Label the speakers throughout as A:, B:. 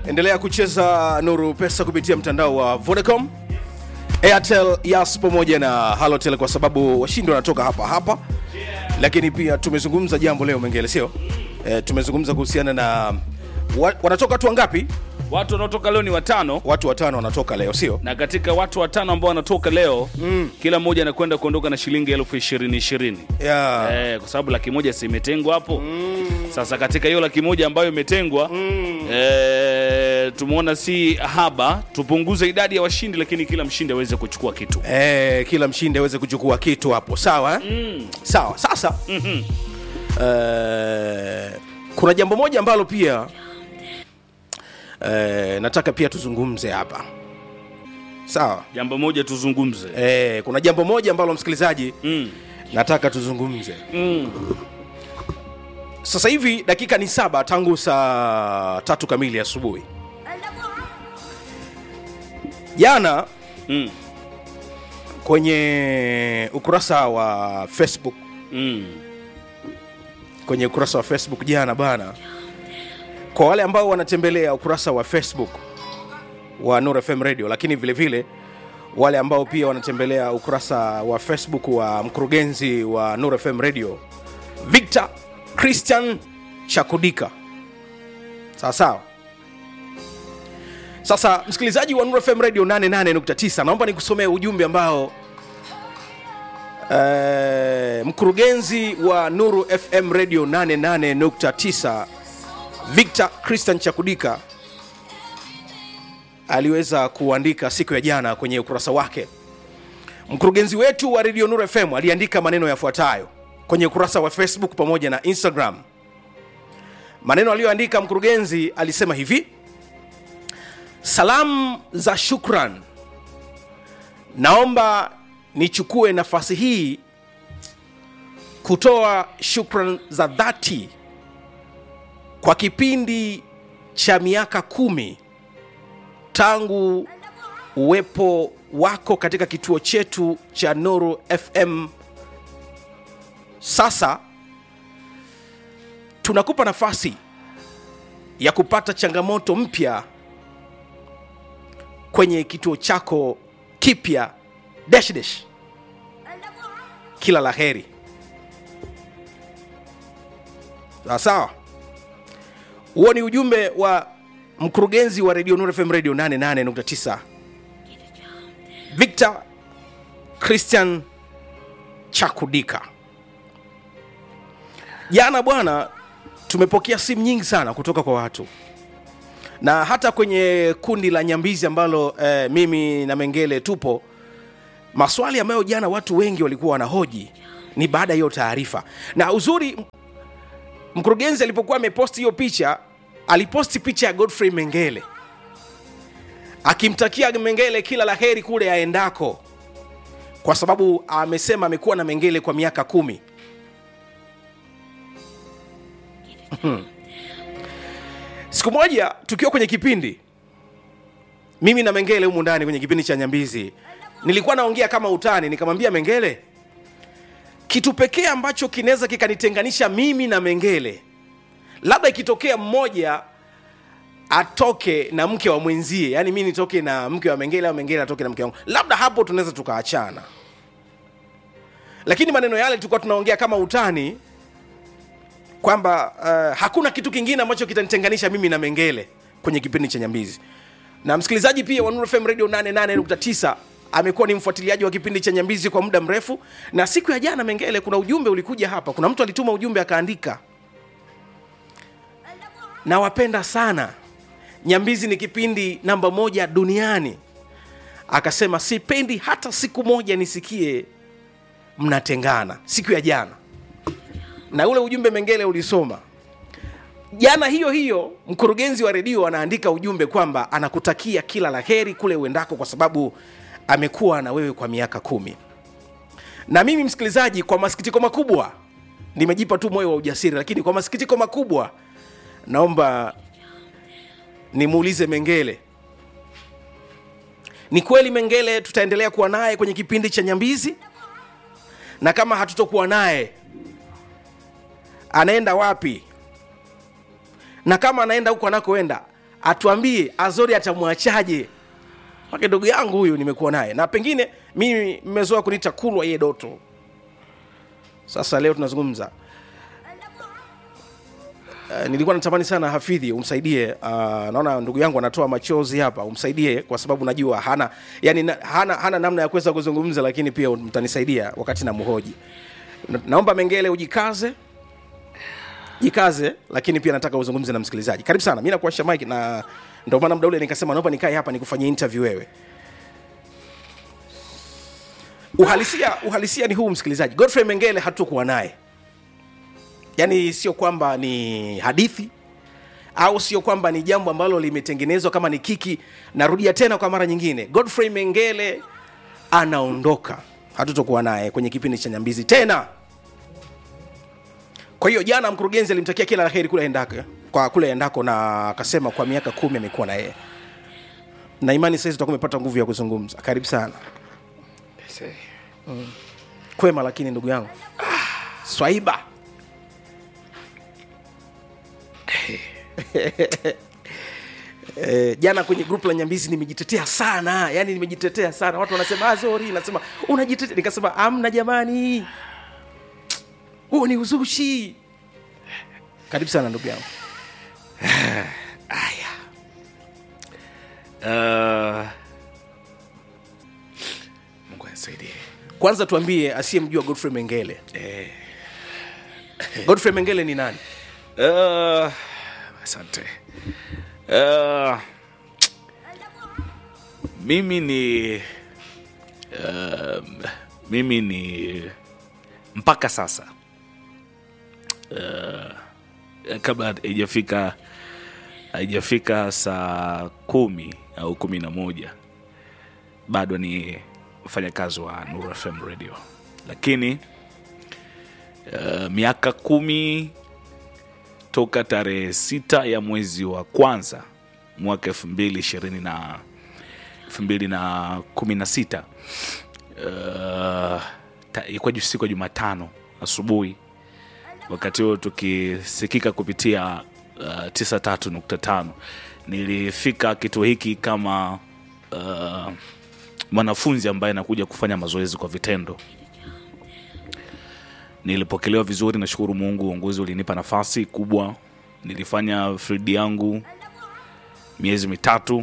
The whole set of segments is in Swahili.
A: endelea kucheza nuru pesa kupitia mtandao wa vodacom airtel yas pamoja na halotel kwa sababu washindi wanatoka hapa hapa lakini pia tumezungumza jambo leo mengele sio e, tumezungumza kuhusiana na wa, wanatoka watu wangapi
B: watu wanaotoka leo ni watano
A: watu watano wanatoka leo sio
B: na katika watu watano ambao wanatoka leo mm. kila mmoja anakwenda kuondoka na shilingi elfu ishirini ishirini
A: yeah.
B: eh, kwa sababu laki moja si imetengwa hapo mm. sasa katika hiyo laki moja ambayo imetengwa mm. eh, tumeona si haba tupunguze idadi ya washindi lakini kila mshindi aweze kuchukua kitu
A: Eh, kila mshindi aweze kuchukua kitu hapo sawa eh? mm. sawa sasa mm-hmm. eh, kuna jambo moja ambalo pia eh, nataka pia tuzungumze hapa sawa
B: jambo moja tuzungumze
A: eh, kuna jambo moja ambalo msikilizaji
B: mm.
A: nataka tuzungumze
B: Mm.
A: sasa hivi dakika ni saba tangu saa tatu kamili asubuhi jana
B: Mm.
A: kwenye ukurasa wa facebook
B: Mm.
A: kwenye ukurasa wa facebook jana bana kwa wale ambao wanatembelea ukurasa wa facebook wa Nuru FM radio lakini vile vile wale ambao pia wanatembelea ukurasa wa facebook wa mkurugenzi wa Nuru FM radio victor christian chakudika sawa sawa sasa msikilizaji wa Nuru FM radio 88.9 naomba nikusomee ujumbe ambao Eh, mkurugenzi wa Nuru FM Radio 88.9 Victor Christian Chakudika aliweza kuandika siku ya jana kwenye ukurasa wake. Mkurugenzi wetu wa Radio Nuru FM aliandika maneno yafuatayo kwenye ukurasa wa Facebook pamoja na Instagram. Maneno aliyoandika mkurugenzi alisema hivi: salamu za shukran naomba nichukue nafasi hii kutoa shukran za dhati kwa kipindi cha miaka kumi tangu uwepo wako katika kituo chetu cha Nuru FM. Sasa tunakupa nafasi ya kupata changamoto mpya kwenye kituo chako kipya dash dash kila la heri sawa sawa huo ni ujumbe wa mkurugenzi wa redio Nuru FM radio 88.9 victor christian chakudika jana bwana tumepokea simu nyingi sana kutoka kwa watu na hata kwenye kundi la nyambizi ambalo eh, mimi na mengele tupo maswali ambayo jana watu wengi walikuwa wanahoji ni baada ya hiyo taarifa na uzuri m- mkurugenzi alipokuwa ameposti hiyo picha aliposti picha ya godfrey mengele akimtakia mengele kila la heri kule aendako kwa sababu amesema amekuwa na mengele kwa miaka kumi siku moja tukiwa kwenye kipindi mimi na mengele humu ndani kwenye kipindi cha nyambizi nilikuwa naongea kama utani nikamwambia mengele kitu pekee ambacho kinaweza kikanitenganisha mimi na mengele labda ikitokea mmoja atoke na mke wa mwenzie yani mi nitoke na mke wa mengele au mengele atoke na mke wangu labda hapo tunaweza tukaachana lakini maneno yale tulikuwa tunaongea kama utani kwamba uh, hakuna kitu kingine ambacho kitanitenganisha mimi na mengele kwenye kipindi cha nyambizi na msikilizaji pia wa Nuru FM radio 88.9 amekuwa ni mfuatiliaji wa kipindi cha nyambizi kwa muda mrefu na siku ya jana mengele kuna ujumbe ulikuja hapa kuna mtu alituma ujumbe akaandika nawapenda sana nyambizi ni kipindi namba moja duniani akasema sipendi hata siku moja nisikie mnatengana siku ya jana na ule ujumbe mengele ulisoma jana hiyo hiyo mkurugenzi wa redio anaandika ujumbe kwamba anakutakia kila la heri kule uendako kwa sababu amekuwa na wewe kwa miaka kumi na mimi msikilizaji kwa masikitiko makubwa nimejipa tu moyo wa ujasiri lakini kwa masikitiko makubwa naomba nimuulize mengele ni kweli mengele tutaendelea kuwa naye kwenye kipindi cha nyambizi na kama hatutokuwa naye anaenda wapi na kama anaenda huko anakoenda atuambie azori atamwachaje make ndugu yangu huyu nimekuwa naye na pengine mimi mmezoa kuniita kulwa ye doto sasa leo tunazungumza Uh, nilikuwa natamani sana hafidhi umsaidie uh, naona ndugu yangu anatoa machozi hapa umsaidie kwa sababu najua hana yani na, hana, hana namna ya kuweza kuzungumza lakini pia mtanisaidia wakati na mhoji na, naomba mengele ujikaze jikaze lakini pia nataka uzungumze na msikilizaji karibu sana mi nakuasha mike na ndio maana muda ule nikasema naomba nikae hapa nikufanyie interview wewe uhalisia uhalisia ni huu msikilizaji godfrey mengele hatukuwa naye yaani sio kwamba ni hadithi au sio kwamba ni jambo ambalo limetengenezwa kama ni kiki narudia tena kwa mara nyingine godfrey mengele anaondoka hatutokuwa naye kwenye kipindi cha nyambizi tena kwa hiyo jana mkurugenzi alimtakia kila la heri kule endako kwa kule endako na akasema kwa miaka kumi amekuwa na yeye na imani saizi utakuwa umepata nguvu ya kuzungumza karibu sana kwema lakini ndugu yangu swaiba Eh, jana kwenye grupu la nyambizi nimejitetea sana yani nimejitetea sana watu wanasema azori nasema unajitetea nikasema amna jamani huo ni uzushi karibu sana ndugu yangu
B: Uh, Mungu anisaidie.
A: kwanza tuambie asiyemjua godfrey mengele godfrey mengele ni nani
B: Uh, asante. Uh, mimi ni um, mimi ni mpaka sasa uh, kabla haijafika haijafika saa kumi au kumi na moja bado ni mfanyakazi wa Nuru FM radio lakini uh, miaka kumi toka tarehe sita ya mwezi wa kwanza mwaka elfu mbili ishirini na elfu mbili na kumi na sita uh, ta- ilikuwa ju- siku ya Jumatano asubuhi, wakati huo tukisikika kupitia uh, 93.5 nilifika kituo hiki kama uh, mwanafunzi ambaye anakuja kufanya mazoezi kwa vitendo nilipokelewa vizuri nashukuru mungu uongozi ulinipa nafasi kubwa nilifanya field yangu miezi mitatu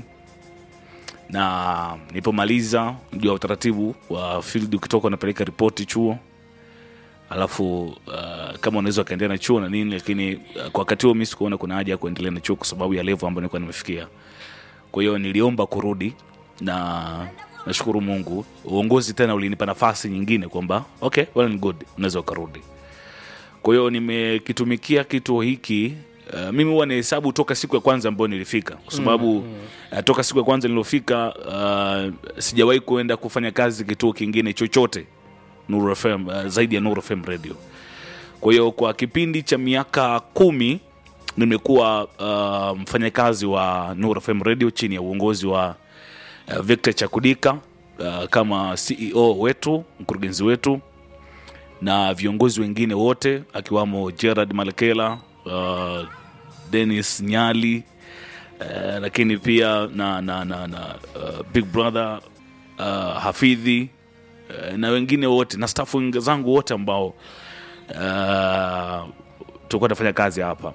B: na nilipomaliza jua utaratibu wa field ukitoka unapeleka ripoti chuo alafu uh, kama unaweza ukaendelea na chuo na nini lakini uh, kwa wakati huo mi sikuona kuna haja ya kuendelea na chuo kwa sababu ya levo ambayo nilikuwa nimefikia kwa hiyo niliomba kurudi na nashukuru mungu uongozi tena ulinipa nafasi nyingine kwamba okay well and good unaweza ukarudi kwa hiyo nimekitumikia kituo hiki uh, mimi huwa nahesabu toka siku ya kwanza ambayo nilifika kwa sababu mm, mm. Uh, toka siku ya kwanza nilofika uh, sijawahi kuenda kufanya kazi kituo kingine chochote Nuru FM, uh, zaidi ya Nuru FM radio kwa hiyo kwa kipindi cha miaka kumi nimekuwa uh, mfanyakazi wa Nuru FM radio chini ya uongozi wa uh, Victor Chakudika uh, kama CEO wetu, mkurugenzi wetu na viongozi wengine wote akiwamo Gerard Malekela, uh, Dennis Nyali uh, lakini pia na, na, na, na uh, Big Brother uh, Hafidhi uh, na wengine wote na staff wengi zangu wote ambao uh, tulikuwa tunafanya kazi hapa.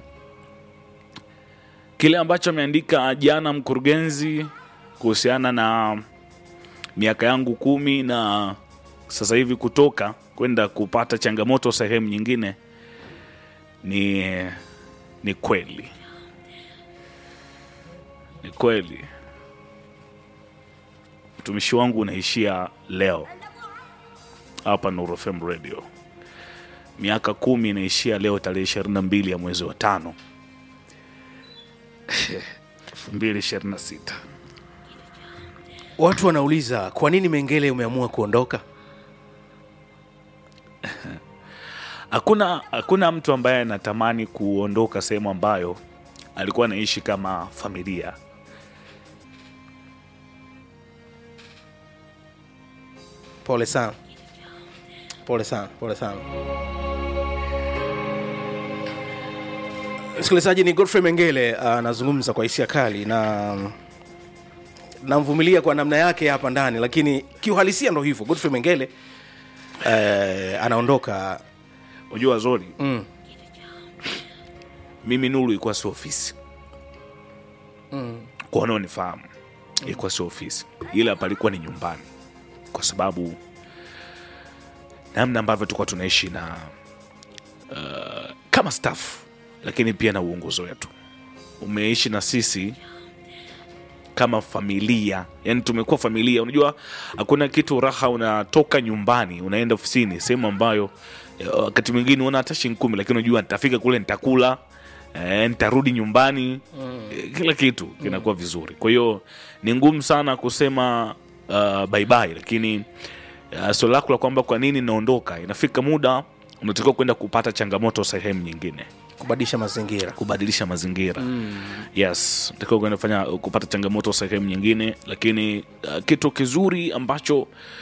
B: Kile ambacho ameandika jana mkurugenzi kuhusiana na miaka yangu kumi na sasa hivi kutoka kwenda kupata changamoto sehemu nyingine ni ni kweli ni kweli utumishi wangu unaishia leo hapa Nuru FM radio miaka kumi inaishia leo tarehe ishirini na mbili ya mwezi wa tano elfu mbili ishirini na sita
A: watu wanauliza kwa nini mengele umeamua kuondoka
B: hakuna hakuna mtu ambaye anatamani kuondoka sehemu ambayo alikuwa anaishi kama familia
A: pole sana pole sana pole sana msikilizaji ni godfrey mengele anazungumza kwa hisia kali na namvumilia kwa namna yake hapa ndani lakini kiuhalisia ndo hivyo godfrey mengele eh, anaondoka
B: unajua zori
A: mm.
B: mimi nuru ilikuwa si ofisi mm. kwa wanaonifahamu ilikuwa si ofisi ila palikuwa ni nyumbani kwa sababu namna ambavyo tulikuwa tunaishi na uh, kama staff lakini pia na uongozi wetu umeishi na sisi kama familia yani tumekuwa familia unajua hakuna kitu raha unatoka nyumbani unaenda ofisini sehemu ambayo eh, wakati mwingine una hata shilingi kumi lakini unajua nitafika kule nitakula eh, nitarudi nyumbani eh, kila kitu kinakuwa vizuri kwa hiyo ni ngumu sana kusema uh, bye bye lakini uh, swali lako la kwamba kwa nini naondoka inafika muda unatakiwa kwenda kupata changamoto sehemu nyingine
A: kubadilisha mazingira
B: kubadilisha mazingira mm. yes takiwa kwenda kufanya kupata changamoto sehemu nyingine lakini uh, kitu kizuri ambacho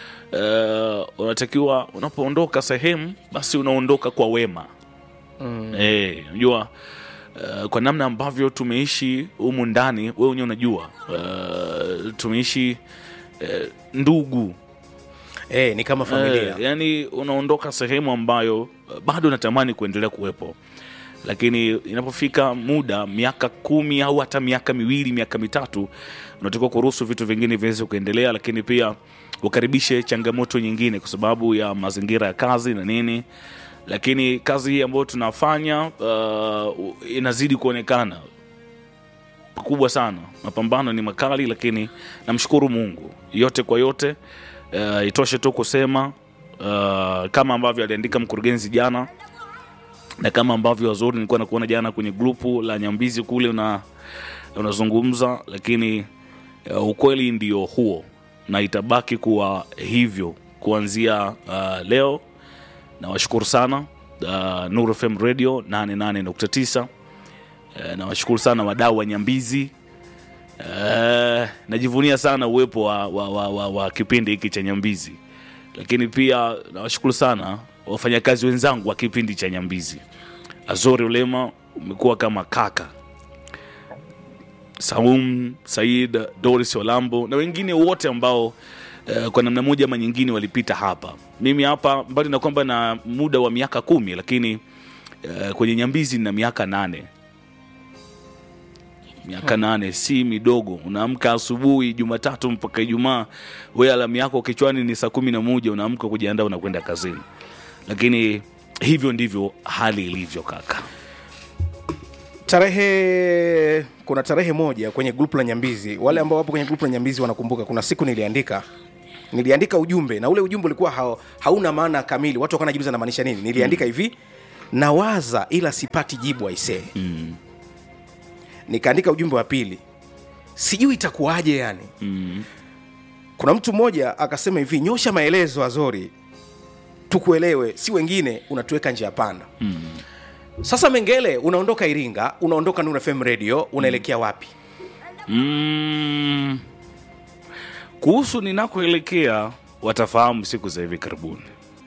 B: uh, unatakiwa unapoondoka sehemu basi unaondoka kwa wema mm. eh, unajua Uh, kwa namna ambavyo tumeishi humu ndani wewe wenyewe unajua uh, tumeishi uh, ndugu
A: eh, ni kama familia
B: Eh, yani unaondoka sehemu ambayo uh, bado natamani kuendelea kuwepo lakini inapofika muda miaka kumi au hata miaka miwili miaka mitatu unatakiwa kuruhusu vitu vingine viweze kuendelea lakini pia ukaribishe changamoto nyingine kwa sababu ya mazingira ya kazi na nini lakini kazi hii ambayo tunafanya uh, inazidi kuonekana kubwa sana mapambano ni makali lakini namshukuru mungu yote kwa yote uh, itoshe tu kusema uh, kama ambavyo aliandika mkurugenzi jana na kama ambavyo wazuri nilikuwa nakuona jana kwenye grupu la nyambizi kule una unazungumza lakini uh, ukweli ndio huo na itabaki kuwa hivyo kuanzia uh, leo nawashukuru sana uh, Nuru FM radio 88.9 uh, nawashukuru sana wadau wa nyambizi uh, najivunia sana uwepo wa, wa, wa, wa, wa kipindi hiki cha nyambizi lakini pia nawashukuru sana wafanyakazi wenzangu wa kipindi cha nyambizi azori ulema umekuwa kama kaka saum said doris olambo na wengine wote ambao uh, kwa namna moja ama nyingine walipita hapa mimi hapa mbali na kwamba na muda wa miaka kumi lakini uh, kwenye nyambizi na miaka nane miaka nane si midogo unaamka asubuhi jumatatu mpaka ijumaa we alamu yako kichwani ni saa kumi na moja unaamka kujiandaa unakwenda kazini lakini hivyo ndivyo hali ilivyo kaka
A: tarehe kuna tarehe moja kwenye grupu la nyambizi wale ambao wapo kwenye grupu la nyambizi wanakumbuka kuna siku niliandika niliandika ujumbe na ule ujumbe ulikuwa ha, hauna maana kamili watu wakawa najiuliza namaanisha nini niliandika mm. hivi nawaza ila sipati jibu aisee
B: mm,
A: nikaandika ujumbe wa pili sijui itakuwaje yani
B: mm,
A: kuna mtu mmoja akasema hivi nyosha maelezo azori tukuelewe si wengine unatuweka njia panda
B: mm.
A: sasa mengele unaondoka iringa unaondoka Nuru fm radio unaelekea wapi
B: Mm. kuhusu ninakoelekea watafahamu siku za hivi karibuni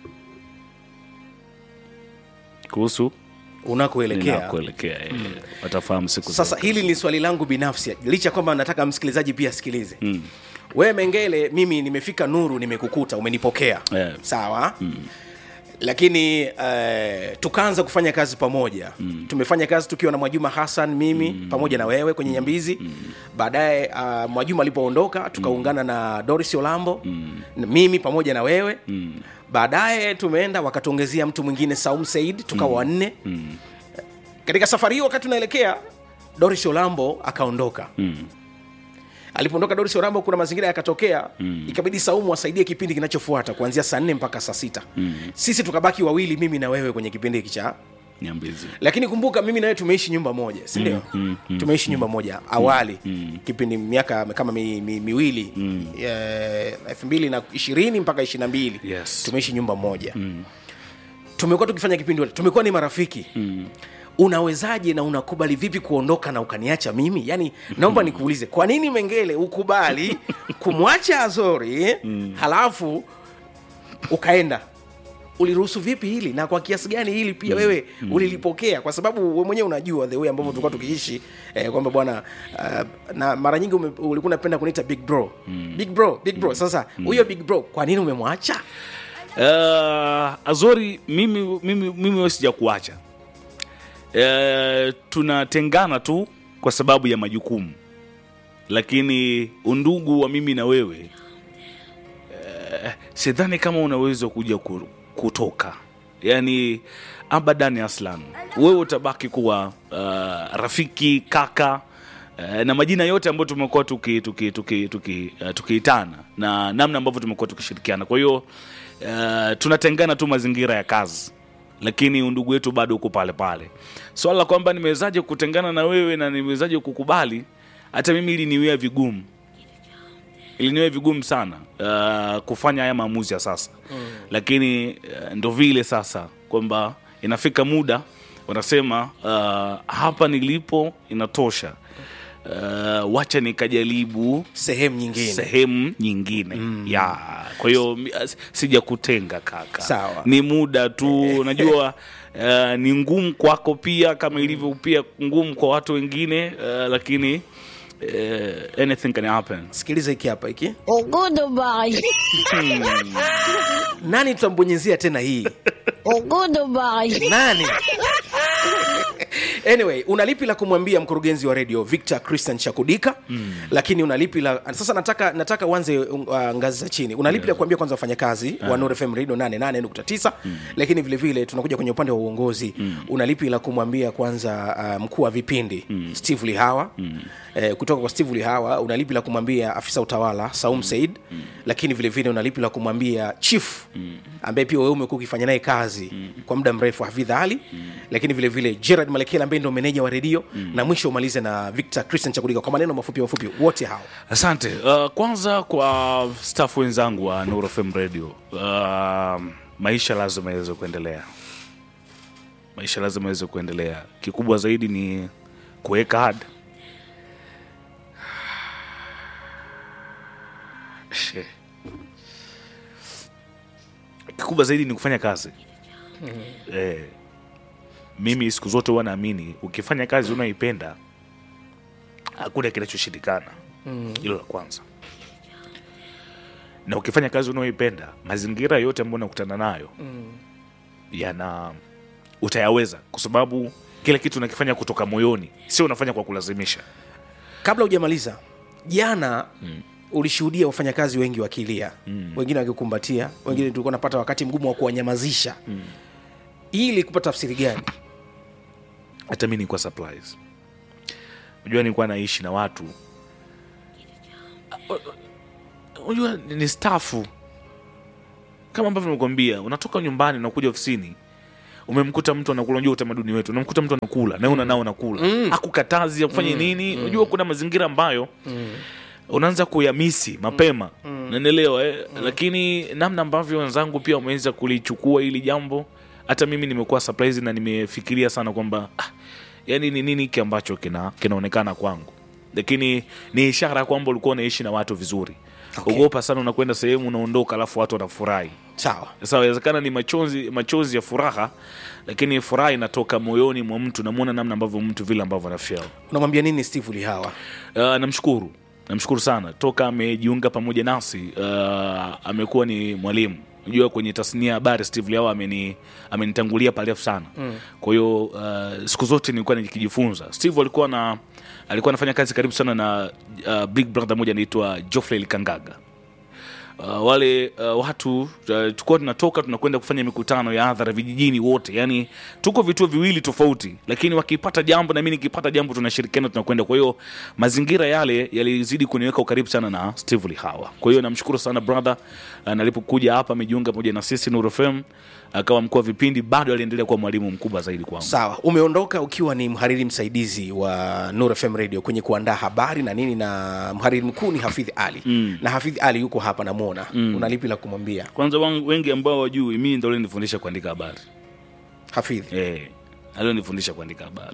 B: kuhusu
A: unakoelekea
B: ninakoelekea eh, watafahamu siku za
A: sasa hili ni swali langu binafsi licha kwamba nataka msikilizaji pia asikilize
B: Mm.
A: wewe mengele mimi nimefika nuru nimekukuta umenipokea
B: Eh.
A: sawa mm. lakini uh, tukaanza kufanya kazi pamoja mm. tumefanya kazi tukiwa na mwajuma hassan mimi mm. pamoja na wewe kwenye nyambizi mm. baadaye uh, mwajuma alipoondoka tukaungana mm. na doris olambo mm. mimi pamoja na wewe mm. baadaye tumeenda wakatuongezea mtu mwingine saum said tukawa mm. wanne
B: Mm.
A: katika safari hiyo wakati tunaelekea doris olambo akaondoka
B: Mm.
A: alipoondoka doris olambo kuna mazingira yakatokea mm. ikabidi saumu asaidie kipindi kinachofuata kuanzia saa nne mpaka saa sita mm. sisi tukabaki wawili mimi na wewe kwenye kipindi hiki cha
B: nyambizi
A: lakini kumbuka mimi na wewe tumeishi nyumba moja sindio mm,
B: mm, mm,
A: tumeishi nyumba moja awali mm. kipindi miaka kama mi, mi, miwili mm. elfu mbili na ishirini mpaka ishiri na mbili
B: Yes.
A: tumeishi nyumba moja mm. tumekuwa tukifanya kipindi tumekuwa ni marafiki mm unawezaje na unakubali vipi kuondoka na ukaniacha mimi yani naomba nikuulize kwa nini mengele ukubali kumwacha azori halafu ukaenda uliruhusu vipi hili na kwa kiasi gani hili pia wewe ulilipokea kwa sababu we mwenyewe unajua the way ambavyo tulikuwa tukiishi eh, kwamba bwana uh, na mara nyingi ume- ulikuwa unapenda kuniita big bro big bro big bro sasa huyo big bro kwa nini umemwacha
B: uh, azori mimi mimi mimi wewe sijakuacha uh, tunatengana tu kwa sababu ya majukumu lakini undugu wa mimi na wewe uh, sidhani kama unaweza kuja ku- kutoka yaani abadan aslan wewe utabaki kuwa uh, rafiki kaka uh, na majina yote ambayo tumekuwa tukiitana tuki, tuki, tuki, uh, tukiitana na namna ambavyo tumekuwa tukishirikiana kwa hiyo uh, tunatengana tu mazingira ya kazi lakini undugu wetu bado uko pale pale swala la kwamba nimewezaje kutengana na wewe na nimewezaje kukubali hata mimi ili niwea vigumu iliniwe vigumu sana uh, kufanya haya maamuzi ya sasa mm. lakini uh, ndo vile sasa kwamba inafika muda wanasema uh, hapa nilipo inatosha uh, wacha nikajaribu
A: sehemu nyingine
B: sehemu nyingine mm. ya kwa hiyo mi- as- sijakutenga kaka
A: Sawa.
B: ni muda tu unajua uh, ni ngumu kwako pia kama ilivyo pia ngumu kwa watu wengine uh, lakini uh, anything can happen
A: sikiliza hiki hapa hiki
C: Goodbye.
A: nani tutambonyezea tena hii
C: Goodbye.
A: nani anyway unalipi la kumwambia mkurugenzi wa redio victor christian chakudika mm. lakini unalipi la sasa nataka nataka uanze uh, ngazi za chini unalipi la kuambia kwanza wafanyakazi wa Nuru fm radio 88.9 mm. lakini vile vile tunakuja kwenye upande wa uongozi mm. unalipi la kumwambia kwanza uh, mkuu wa vipindi mm. steve lihawa mm. eh, kutoka kwa steve lihawa unalipi la kumwambia afisa utawala saum mm. said mm. lakini vile vile unalipi la kumwambia chief mm. ambaye pia wewe umekuwa ukifanya naye kazi mm. kwa muda mrefu hafidh ali mm. lakini vile vile gerard malekela ambaye ndo meneja wa redio mm. na mwisho umalize na victor christian chakudika kwa maneno mafupi mafupi wote hao
B: asante uh, kwanza kwa staff wenzangu wa Nuru FM radio uh, maisha lazima yaweze kuendelea maisha lazima yaweze kuendelea kikubwa zaidi ni kuweka hard She. kikubwa zaidi ni kufanya kazi eh, mimi siku zote huwa naamini ukifanya kazi unaoipenda hakuna kinachoshindikana hilo la kwanza na ukifanya kazi unaoipenda mazingira yote ambayo unakutana nayo yana utayaweza kwa sababu kila kitu unakifanya kutoka moyoni sio unafanya kwa kulazimisha
A: kabla hujamaliza jana mm. ulishuhudia wafanyakazi wengi wakilia mm. wengine wakikumbatia wengine mm. tulikuwa napata wakati mgumu wa kuwanyamazisha mm. ili kupata tafsiri gani
B: hata mi nilikuwa surprise unajua nilikuwa naishi na watu unajua ni stafu kama ambavyo nimekwambia unatoka nyumbani unakuja ofisini umemkuta mtu anakula unajua utamaduni wetu unamkuta mtu anakula na una nao unakula mm. akukatazi akufanye nini unajua kuna mazingira ambayo unaanza kuyamisi mapema mm. naelewa eh? lakini namna ambavyo wenzangu pia wameweza kulichukua hili jambo hata mimi nimekuwa surprise na nimefikiria sana kwamba ah, yani ni nini hiki ambacho kina kinaonekana kwangu lakini ni ishara kwamba ulikuwa unaishi na watu vizuri
A: Okay.
B: ogopa sana unakwenda sehemu unaondoka alafu watu wanafurahi
A: sawa
B: sasa inawezekana ni machozi machozi ya furaha lakini furaha inatoka moyoni mwa mtu namwona namna ambavyo mtu vile ambavyo anafeel
A: unamwambia nini steve lihawa
B: uh, namshukuru namshukuru sana toka amejiunga pamoja nasi uh, amekuwa ni mwalimu unajua kwenye tasnia ya habari steve liawa ameni amenitangulia parefu sana mm. kwa hiyo uh, siku zote nilikuwa nikijifunza steve alikuwa na alikuwa anafanya kazi karibu sana na uh, big brother moja anaitwa joffrey likangaga uh, wale uh, watu uh, tulikuwa tunatoka tunakwenda kufanya mikutano ya hadhara vijijini wote yani tuko vituo viwili tofauti lakini wakipata jambo na mi nikipata jambo tunashirikiana tunakwenda kwa hiyo mazingira yale yalizidi kuniweka ukaribu sana na steve lihawa kwa hiyo namshukuru sana brother uh, nalipokuja hapa amejiunga pamoja na sisi Nuru FM akawa mkuu wa vipindi bado aliendelea kuwa mwalimu mkubwa zaidi kwangu
A: sawa umeondoka ukiwa ni mhariri msaidizi wa Nuru fm radio kwenye kuandaa habari na nini na mhariri mkuu ni hafidh ali mm. na hafidh ali yuko hapa namwona mm. unalipi la kumwambia
B: kwanza wangu- wengi ambao wajui mimi ndo alinifundisha kuandika habari
A: hafidh
B: eh, alionifundisha kuandika habari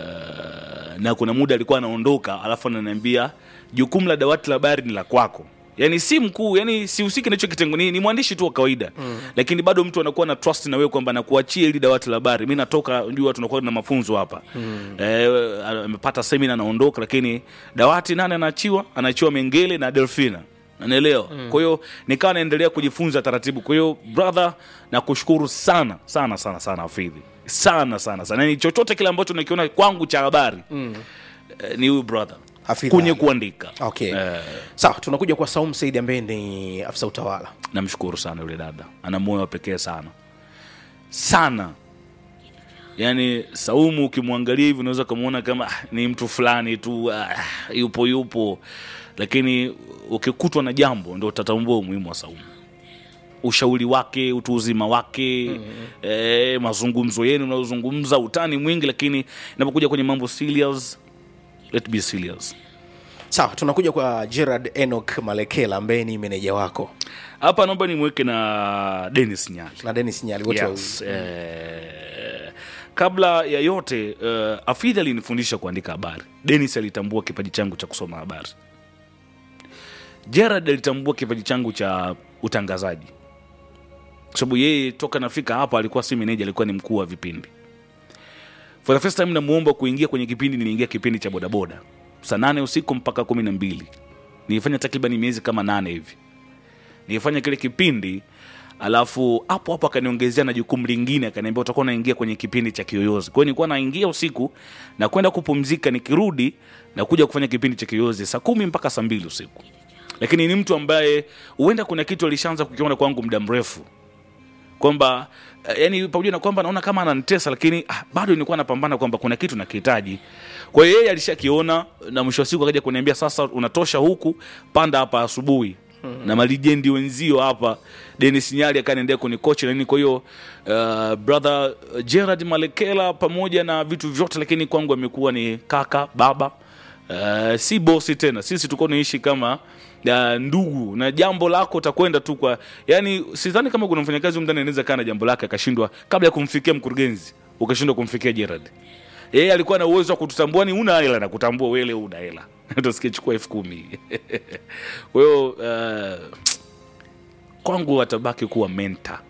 B: uh, na kuna muda alikuwa anaondoka alafu ananiambia jukumu la dawati la habari ni la kwako yani si mkuu yani sihusiki nacho kitengo ni, ni mwandishi tu wa kawaida mm. lakini bado mtu anakuwa na trust na wewe kwamba nakuachia ili dawati la habari mi natoka jua tunakuwa na mafunzo hapa mm. eh, amepata semina anaondoka lakini dawati nane anaachiwa anaachiwa mengele na delfina naelewa mm. kwa hiyo nikawa naendelea kujifunza taratibu kwa hiyo brother nakushukuru sana sana sana sana afidhi sana sana sana yani chochote kile ambacho nakiona kwangu cha habari mm. eh, ni huyu brother
A: Hafidh
B: kwenye
A: Ali.
B: kuandika
A: okay
B: Eh.
A: sawa tunakuja kwa saum saidi ambaye ni afisa utawala
B: namshukuru sana yule dada ana moyo wa pekee sana sana yaani saumu ukimwangalia hivi unaweza ukamwona kama ah, ni mtu fulani tu ah, yupo yupo lakini ukikutwa na jambo ndo utatambua umuhimu wa saumu ushauri wake utu uzima wake mm-hmm. eh, mazungumzo yenu unayozungumza utani mwingi lakini inapokuja kwenye mambo serious let be serious
A: sawa tunakuja kwa gerard enok malekela ambaye ni meneja wako
B: hapa naomba nimweke na denis nyali
A: na denis nyali wote
B: yes. eh, kabla ya yote uh, afidhi alinifundisha kuandika habari denis alitambua kipaji changu cha kusoma habari gerard alitambua kipaji changu cha utangazaji kwa sababu yeye toka nafika hapa alikuwa si meneja alikuwa ni mkuu wa vipindi for the first time namuomba kuingia kwenye kipindi niliingia kipindi cha bodaboda saa nane usiku mpaka kumi na mbili nilifanya takriban miezi kama nane hivi nilifanya kile kipindi alafu hapo hapo akaniongezea na jukumu lingine akaniambia utakuwa unaingia kwenye kipindi cha kiyoyozi kwa hiyo nilikuwa naingia usiku na kwenda kupumzika nikirudi na kuja kufanya kipindi cha kiyoyozi saa kumi mpaka saa mbili usiku lakini ni mtu ambaye huenda kuna kitu alishaanza kukiona kwangu muda mrefu kwamba eh, yani pamoja na kwamba naona kama ananitesa lakini ah, bado nilikuwa napambana kwamba kuna kitu nakihitaji kwa hiyo yeye alishakiona na mwisho wa siku akaja kuniambia sasa unatosha huku panda hapa asubuhi na malijendi wenzio hapa denis nyali akaniendea kwenye kochi na nini kwa hiyo uh, brother gerard malekela pamoja na vitu vyote lakini kwangu amekuwa ni kaka baba uh, si bosi tena sisi tulikuwa tunaishi kama uh, ndugu na jambo lako utakwenda tu kwa yani sidhani kama kuna mfanyakazi humu ndani anaweza kaa na jambo lake akashindwa kabla ya kumfikia mkurugenzi ukashindwa kumfikia gerard yeye alikuwa na uwezo wa kututambua ni una hela na kutambua wele una hela tusikichukua elfu kumi kwa hiyo uh, kwangu atabaki kuwa menta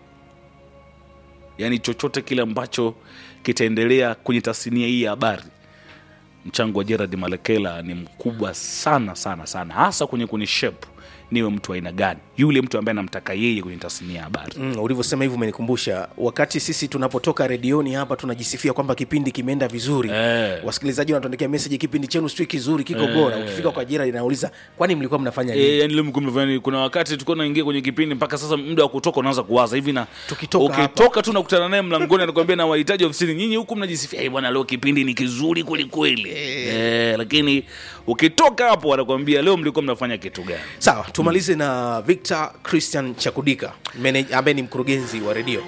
B: yaani chochote kile ambacho kitaendelea kwenye tasnia hii ya habari mchango wa gerard malekela ni mkubwa sana sana sana hasa kwenye kwenye shape niwe mtu wa aina gani yule mtu ambaye anamtaka yeye kwenye tasnia ya habari
A: mm, ulivyosema hivyo umenikumbusha wakati sisi tunapotoka redioni hapa tunajisifia kwamba kipindi kimeenda vizuri
B: Eh.
A: wasikilizaji wanatuandikia meseji kipindi chenu sijui kizuri kiko bora ukifika kwa jira inauliza kwani mlikuwa mnafanya nini
B: E, yani leo mlikuwa mnafanya nini? kuna wakati tulikuwa naingia kwenye kipindi mpaka sasa muda wa kutoka unaanza kuwaza hivi na
A: Tukitoka
B: ukitoka tu nakutana naye mlangoni anakuambia na wahitaji ofisini nyinyi huku mnajisifia "Eh, bwana leo kipindi ni kizuri kwelikweli e, lakini ukitoka hapo anakuambia leo mlikuwa mnafanya kitu gani
A: sawa tumalize na victor christian chakudika manage- ambaye ni mkurugenzi wa redio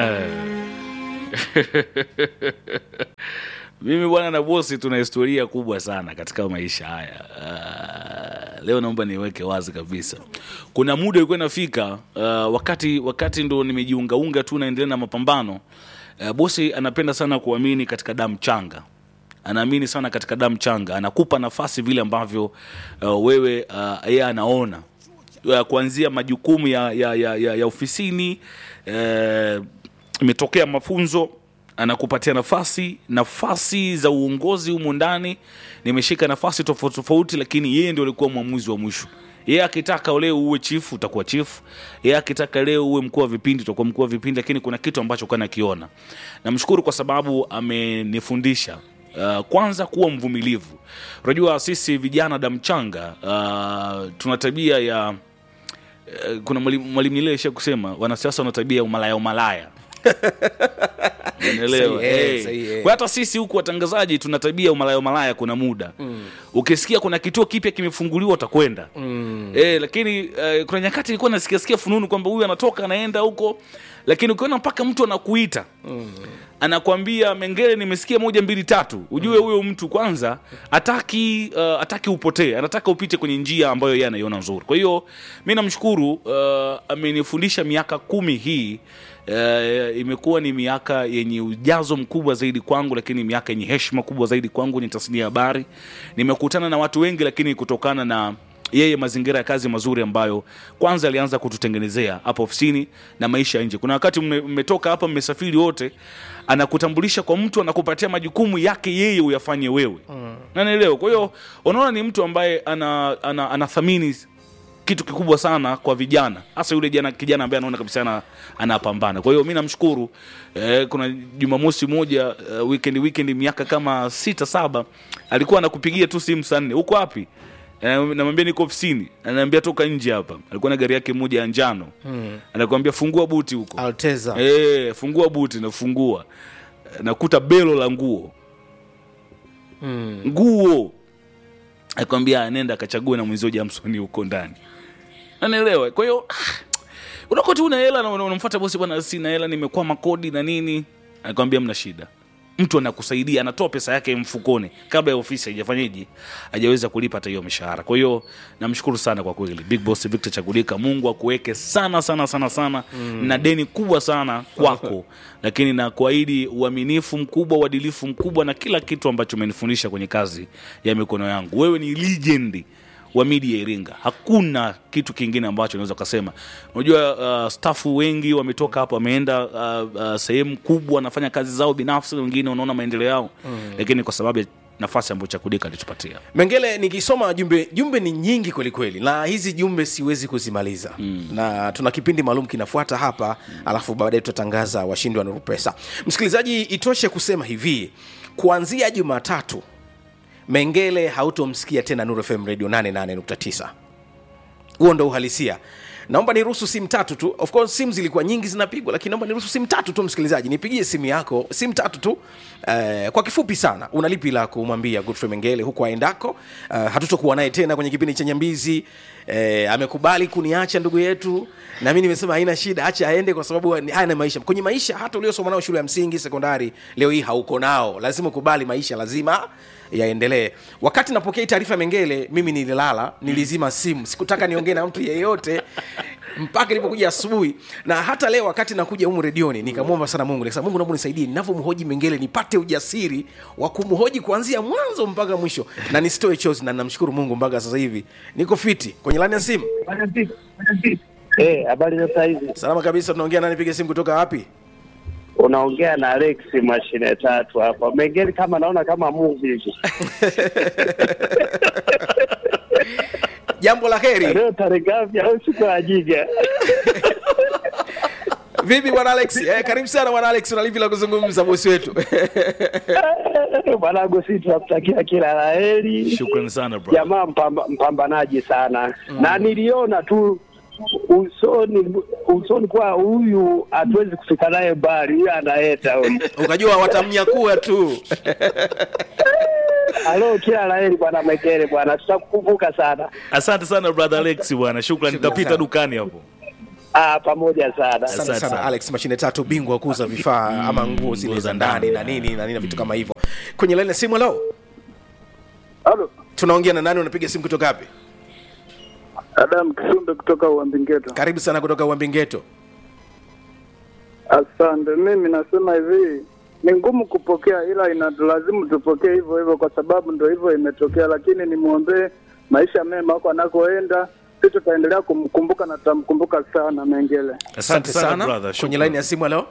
B: mimi bwana na bosi tuna historia kubwa sana katika maisha haya uh, leo naomba niweke wazi kabisa kuna muda ilikuwa inafika uh, wakati wakati ndo nimejiungaunga tu naendelea na mapambano uh, bosi anapenda sana kuamini katika damu changa anaamini sana katika damu changa anakupa nafasi vile ambavyo uh, wewe uh, yeye anaona uh, kuanzia majukumu ya, ya, ya, ya, ya ofisini eh, imetokea mafunzo anakupatia nafasi nafasi za uongozi humu ndani nimeshika nafasi tofauti tofauti lakini yeye ndio alikuwa mwamuzi wa mwisho yeye akitaka leo uwe chifu utakuwa chifu yeye akitaka leo uwe mkuu wa vipindi utakuwa mkuu wa vipindi lakini kuna kitu ambacho kana kiona namshukuru kwa sababu amenifundisha Uh, kwanza kuwa mvumilivu unajua sisi vijana damchanga uh, tuna tabia ya uh, kuna mwalimu mwalimu Nyerere alisha kusema wanasiasa wana tabia ya umalaya umalaya Unaelewa?
A: Sahihi, eh,
B: Eh.
A: sahihi, eh.
B: Kwa hata sisi huku watangazaji tuna tabia ya umalaya umalaya kuna muda mm. ukisikia kuna kituo kipya kimefunguliwa utakwenda mm. eh, lakini eh, kuna nyakati ilikuwa nasikiasikia fununu kwamba huyu anatoka anaenda huko lakini ukiona mpaka mtu anakuita mm. anakwambia mengele nimesikia moja mbili tatu ujue huyo mtu kwanza ataki uh, ataki upotee anataka upite kwenye njia ambayo yeye anaiona nzuri kwa hiyo mi namshukuru uh, amenifundisha miaka kumi hii Uh, imekuwa ni miaka yenye ujazo mkubwa zaidi kwangu lakini miaka yenye heshima kubwa zaidi kwangu ni tasnia ya habari nimekutana na watu wengi lakini kutokana na yeye mazingira ya kazi mazuri ambayo kwanza alianza kututengenezea hapa ofisini na maisha ya nje kuna wakati mme- mmetoka hapa mmesafiri wote anakutambulisha kwa mtu anakupatia majukumu yake yeye uyafanye wewe mm. nanaelewa kwa hiyo unaona ni mtu ambaye ana, ana, anathamini kitu kikubwa sana kwa vijana hasa yule jana kijana ambaye anaona kabisa ana, anapambana kwa hiyo mi namshukuru eh, kuna jumamosi moja uh, weekend weekend miaka kama sita saba alikuwa anakupigia tu simu saa nne uko wapi Eh, namwambia niko ofisini ananiambia toka nje hapa alikuwa na gari yake moja ya njano hmm. anakuambia fungua buti huko
A: alteza
B: Eh, fungua buti nafungua nakuta belo la nguo
A: mm.
B: nguo akwambia nenda akachague na mwenzio jamsoni huko ndani anaelewa kwa hiyo ah, unakuwa tu una hela na una- unamfuata bosi bwana sina hela nimekwama kodi na nini anakwambia mna shida mtu anakusaidia anatoa pesa yake mfukoni kabla ya ofisi haijafanyeje hajaweza kulipa hata hiyo mishahara kwa hiyo namshukuru sana kwa kweli big boss victor chagulika mungu akuweke sana sana sana sana mm. na deni kubwa sana kwako lakini na kuahidi uaminifu mkubwa uadilifu mkubwa na kila kitu ambacho umenifundisha kwenye kazi ya mikono yangu wewe ni legend wa media Iringa. Hakuna kitu kingine ambacho unaweza ukasema. Unajua uh, stafu wengi wametoka hapo wameenda uh, uh, sehemu kubwa wanafanya kazi zao binafsi, wengine unaona maendeleo yao mm. lakini kwa sababu ya nafasi ambayo Chakudika alitupatia.
A: mengele nikisoma jumbe jumbe ni nyingi kweli kweli na hizi jumbe siwezi kuzimaliza mm. na tuna kipindi maalum kinafuata hapa mm. alafu baadaye tutatangaza washindi wa nuru pesa msikilizaji itoshe kusema hivi kuanzia jumatatu mengele hautomsikia tena nuru fm radio 88.9 huo ndo uhalisia naomba niruhusu simu tatu tu of course simu zilikuwa nyingi zinapigwa lakini naomba niruhusu simu tatu tu msikilizaji nipigie simu yako simu tatu tu eh, kwa kifupi sana una lipi la kumwambia godfrey mengele huko aendako eh, hatutokuwa naye tena kwenye kipindi cha nyambizi eh, amekubali kuniacha ndugu yetu na mi nimesema haina shida acha aende kwa sababu ni- haya ni maisha kwenye maisha hata uliosoma nao shule ya msingi sekondari leo hii hauko nao lazima ukubali maisha lazima yaendelee wakati napokea hii taarifa ya mengele mimi nililala nilizima simu sikutaka niongee na mtu yeyote mpaka ilipokuja asubuhi na hata leo wakati nakuja humu redioni nikamwomba sana mungu nikasema mungu naomba nisaidie ninavyomhoji mengele nipate ujasiri wa kumhoji kuanzia mwanzo mpaka mwisho na nisitoe chozi na namshukuru mungu mpaka sasa hivi niko fiti kwenye lani ya simu
D: Eh, habari za saizi.
A: salama kabisa tunaongea nani piga simu kutoka wapi
D: Unaongea na Alex mashine tatu hapa. Mengine kama naona kama movie hivi.
A: jambo la heri
D: Leo tarehe ngapi au siku ya jiga?
A: vipi bwana alex eh, karibu sana bwana alex unalipi la kuzungumza bosi wetu
D: Bwanangu sisi tunakutakia kila la heri.
B: Shukrani sana bro.
D: Jamaa mpamba, mpambanaji sana. Na niliona tu usoni usoni kwa huyu hatuwezi kufika naye mbali, huyu anaeta huyu.
A: ukajua watamnyakua tu
D: Halo, kila la heri bwana Mekere bwana, tutakukumbuka sana.
B: Asante sana brother Alex bwana, shukrani.
A: Shukrani
B: Nitapita
A: sana.
B: dukani hapo.
D: Ah, pamoja sana.
A: asante
B: Asante
A: sana
B: sana.
A: alex mashine tatu bingwa wa kuuza vifaa ama nguo zile
B: nguo
A: za
B: za
A: ndani
B: ndani,
A: na nini na nini na vitu kama hivyo kwenye laini ya simu leo
E: Halo,
A: tunaongea na nani unapiga simu kutoka wapi
E: Adam Kisumbe kutoka Uambingeto.
A: karibu sana kutoka uambingeto
E: Asante. Mimi nasema hivi, ni ngumu kupokea, ila inalazimu tupokee hivyo hivyo, kwa sababu ndo hivyo imetokea, lakini nimwombee maisha mema huko anakoenda. Sisi tutaendelea kumkumbuka na tutamkumbuka sana Mengele.
A: asante sana,
B: brother,
A: kwenye
B: shukrani.
A: laini ya simu leo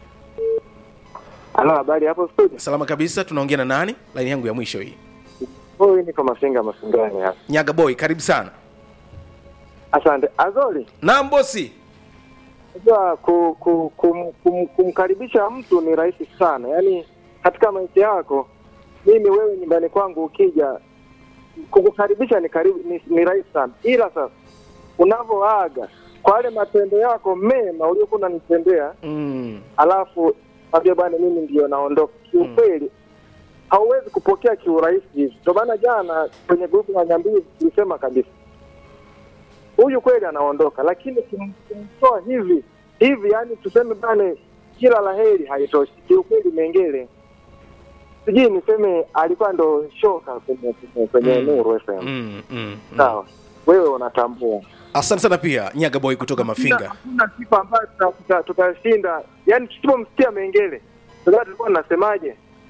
F: Halo, habari hapo studio?
A: salama kabisa tunaongea na nani laini yangu ya mwisho hii
F: Huyu niko Masinga Masingani hapa.
A: nyaga boy karibu sana
F: Asante. Azoli,
A: naam bosi
F: unajua ku, ku, kum, kum, kumkaribisha mtu ni rahisi sana, yaani katika maisha yako, mimi wewe nyumbani kwangu ukija, kukukaribisha ni karibu ni, ni rahisi sana, ila sasa unavyoaga kwa yale matendo yako mema uliokuwa unanitendea,
A: mm.
F: alafu ambia bwana, mimi ndio naondoka, kiukweli hauwezi kupokea kiurahisi hivi. Ndio maana jana kwenye grupu la Nyambizi tulisema kabisa huyu kweli anaondoka, lakini kum- kumtoa hivi hivi, yani tuseme bane, kila la heri haitoshi kiukweli. Mengele sijui niseme alikuwa ndo shoka kwenye kwenye, kwenye
A: Mm.
F: Nuru FM.
A: Mm, mm, mm.
F: Sawa, wewe unatambua
A: asante sana pia nyaga boy kutoka mafinga
F: hakuna sifa ambayo tuta- tuta- tutashinda, yani tusipomsikia Mengele ndio tulikuwa tunasemaje,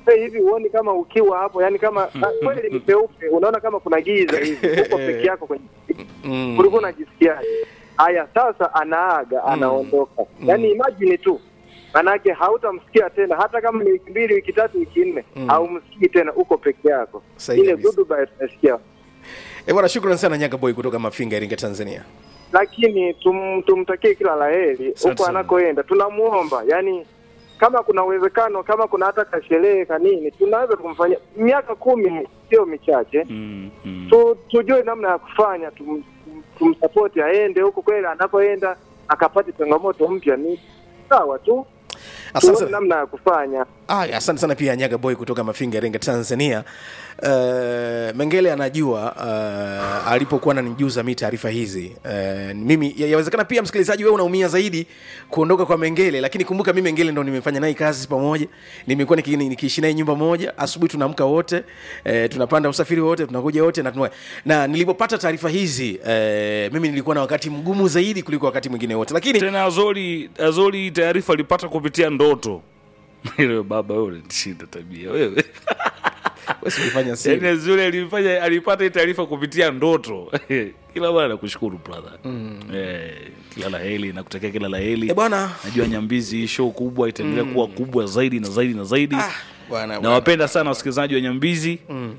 F: Hey, hivi huoni kama ukiwa hapo yani kama ah, kweli ni peupe unaona kama kuna giza hivi uko peke yako kwenye
A: Mm.
F: ulikuwa unajisikiaje haya sasa anaaga anaondoka yaani imagine tu manake hautamsikia tena hata kama ni wiki mbili wiki tatu wiki nne haumsikii tena uko peke yako
A: Sahihi
F: ile
A: kabisa.
F: goodbye tunasikia
A: Eh, bwana shukrani sana Nyaga Boy kutoka Mafinga Iringa Tanzania.
F: lakini tum, tumtakie kila laheri
A: Asante
F: huko
A: sana.
F: anakoenda tunamuomba yani kama kuna uwezekano kama kuna hata kasherehe kanini tunaweza kumfanyia miaka kumi sio michache
B: mm, mm.
F: tu, tujue namna ya kufanya tum, tum, tumsapoti aende huko kweli anapoenda akapate changamoto mpya ni sawa tu
A: Asante
F: tuone
A: sana.
F: namna ya kufanya
A: Ah, asante sana pia Nyaga Boy kutoka Mafinga Iringa Tanzania. Uh, Mengele anajua uh, alipokuwa ananijuza mi taarifa hizi uh, mimi ya- yawezekana pia msikilizaji wewe unaumia zaidi kuondoka kwa Mengele, lakini kumbuka mi Mengele ndo nimefanya naye kazi pamoja, nimekuwa niki- nikiishi naye nyumba moja. Asubuhi tunaamka wote uh, tunapanda usafiri wote tunakuja wote na, tunua. na nilipopata taarifa hizi uh, mimi nilikuwa na wakati mgumu zaidi kuliko wakati mwingine wote, lakini
B: tena azori azori taarifa alipata kupitia ndoto ile baba wewe unanishinda tabia wewe
A: usifanya siri.
B: Yaani azori alifanya alipata hii taarifa kupitia ndoto kila bwana nakushukuru brother eh, kila la heri nakutakia kila la heri
A: Eh, bwana
B: najua nyambizi hii show kubwa itaendelea kuwa kubwa zaidi na zaidi na zaidi
A: ah, bwana bwana.
B: nawapenda sana wasikilizaji wa nyambizi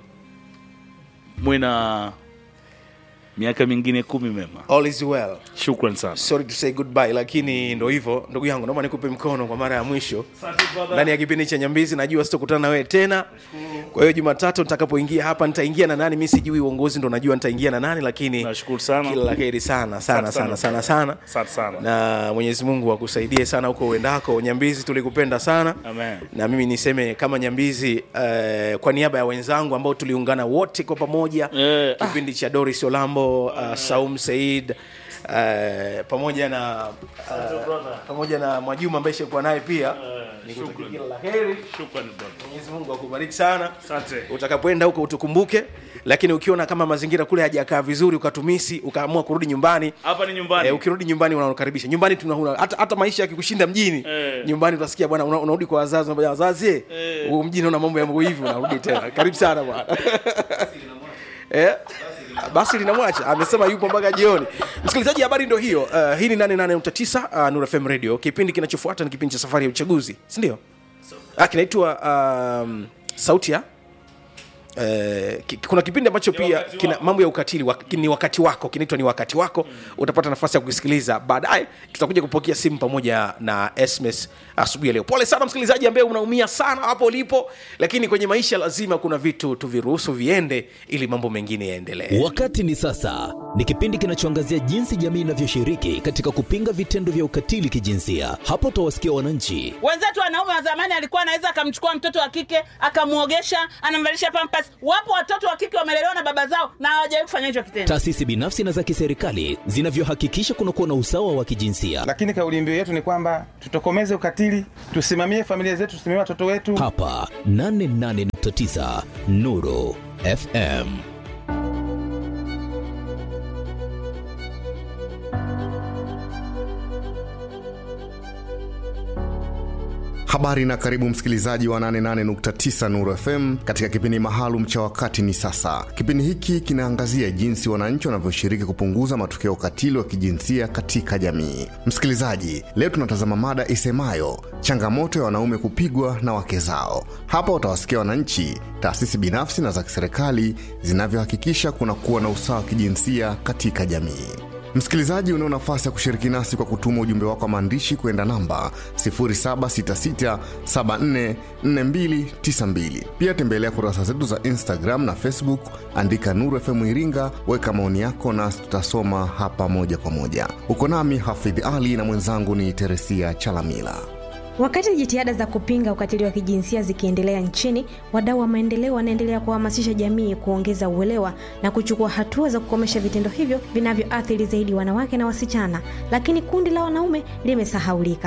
B: mwe na miaka mingine kumi mema
A: all is well
B: shukran sana
A: sorry to say goodbye lakini ndo hivyo ndugu yangu naomba nikupe mkono kwa mara ya mwisho ndani ya kipindi cha nyambizi najua sitokutana na wewe tena kwa hiyo jumatatu nitakapoingia hapa nitaingia na nani mi sijui uongozi ndo najua nitaingia na nani lakini
B: nashukuru sana
A: kila la heri sana sana
B: Asante
A: sana
B: sana.
A: sana sana
B: asante sana
A: na mwenyezi mungu akusaidie sana huko uendako nyambizi tulikupenda sana
B: Amen.
A: na mimi niseme kama nyambizi uh, kwa niaba ya wenzangu ambao tuliungana wote kwa pamoja
B: Eh,
A: kipindi cha doris olambo uh, saum said uh, pamoja na uh, pamoja na mwajuma ambaye shakuwa naye pia nikutakia kila la heri
B: shukran brother
A: mwenyezi mungu akubariki sana
B: asante
A: utakapoenda huko utukumbuke lakini ukiona kama mazingira kule hajakaa vizuri ukatumisi ukaamua kurudi nyumbani
B: hapa ni nyumbani
A: Eh, ukirudi nyumbani unakaribisha nyumbani tuna, una, hata, hata maisha yakikushinda mjini
B: Eh.
A: nyumbani utasikia bwana una- unarudi kwa wazazi unaambia, wazazi eh,
B: Eh.
A: huko mjini una mambo yangu hivi unarudi tena karibu sana bwana eh? basi linamwacha amesema yupo mpaka jioni msikilizaji habari ndo hiyo uh, hii ni 88.9 uh, Nuru FM radio kipindi kinachofuata ni kipindi cha safari ya uchaguzi si ndio ah, kinaitwa um, sauti ya Eh, ki- kuna kipindi ambacho pia
B: wakati
A: kina
B: wako.
A: mambo ya ukatili wa, ni wakati wako kinaitwa ni wakati wako utapata nafasi ya kukisikiliza baadaye tutakuja kupokea simu pamoja na sms asubuhi ya leo pole sana msikilizaji ambaye unaumia sana hapo ulipo lakini kwenye maisha lazima kuna vitu tuviruhusu viende ili mambo mengine yaendelee
G: Wakati ni sasa ni kipindi kinachoangazia jinsi jamii inavyoshiriki katika kupinga vitendo vya ukatili kijinsia. Hapo utawasikia wananchi
H: wenzetu wanaume wa zamani alikuwa anaweza akamchukua mtoto wa kike akamwogesha anamvalisha pampas wapo watoto wa kike wamelelewa na baba zao na hawajawahi kufanya hicho kitendo
G: taasisi binafsi na za kiserikali zinavyohakikisha kunakuwa na usawa wa kijinsia.
I: lakini kauli mbiu yetu ni kwamba tutokomeze ukatili, tusimamie familia zetu, tusimamie watoto wetu.
G: Hapa 88.9 Nuru FM.
J: Habari na karibu msikilizaji wa 88.9 Nuru FM katika kipindi maalum cha wakati ni sasa. Kipindi hiki kinaangazia jinsi wananchi wanavyoshiriki kupunguza matukio ya ukatili wa kijinsia katika jamii. Msikilizaji, leo tunatazama mada isemayo changamoto ya wanaume kupigwa na wake zao. Hapa utawasikia wananchi, taasisi binafsi na za kiserikali zinavyohakikisha kunakuwa na usawa wa kijinsia katika jamii. Msikilizaji, unao nafasi ya kushiriki nasi kwa kutuma ujumbe wako wa maandishi kwenda namba 0766744292. Pia tembelea kurasa zetu za Instagram na Facebook, andika Nuru FM Iringa, weka maoni yako nasi tutasoma hapa moja kwa moja. Uko nami Hafidh Ali na mwenzangu ni Teresia Chalamila.
K: Wakati jitihada za kupinga ukatili wa kijinsia zikiendelea nchini, wadau wa maendeleo wanaendelea kuhamasisha jamii kuongeza uelewa na kuchukua hatua za kukomesha vitendo hivyo vinavyoathiri zaidi wanawake na wasichana, lakini kundi la wanaume limesahaulika.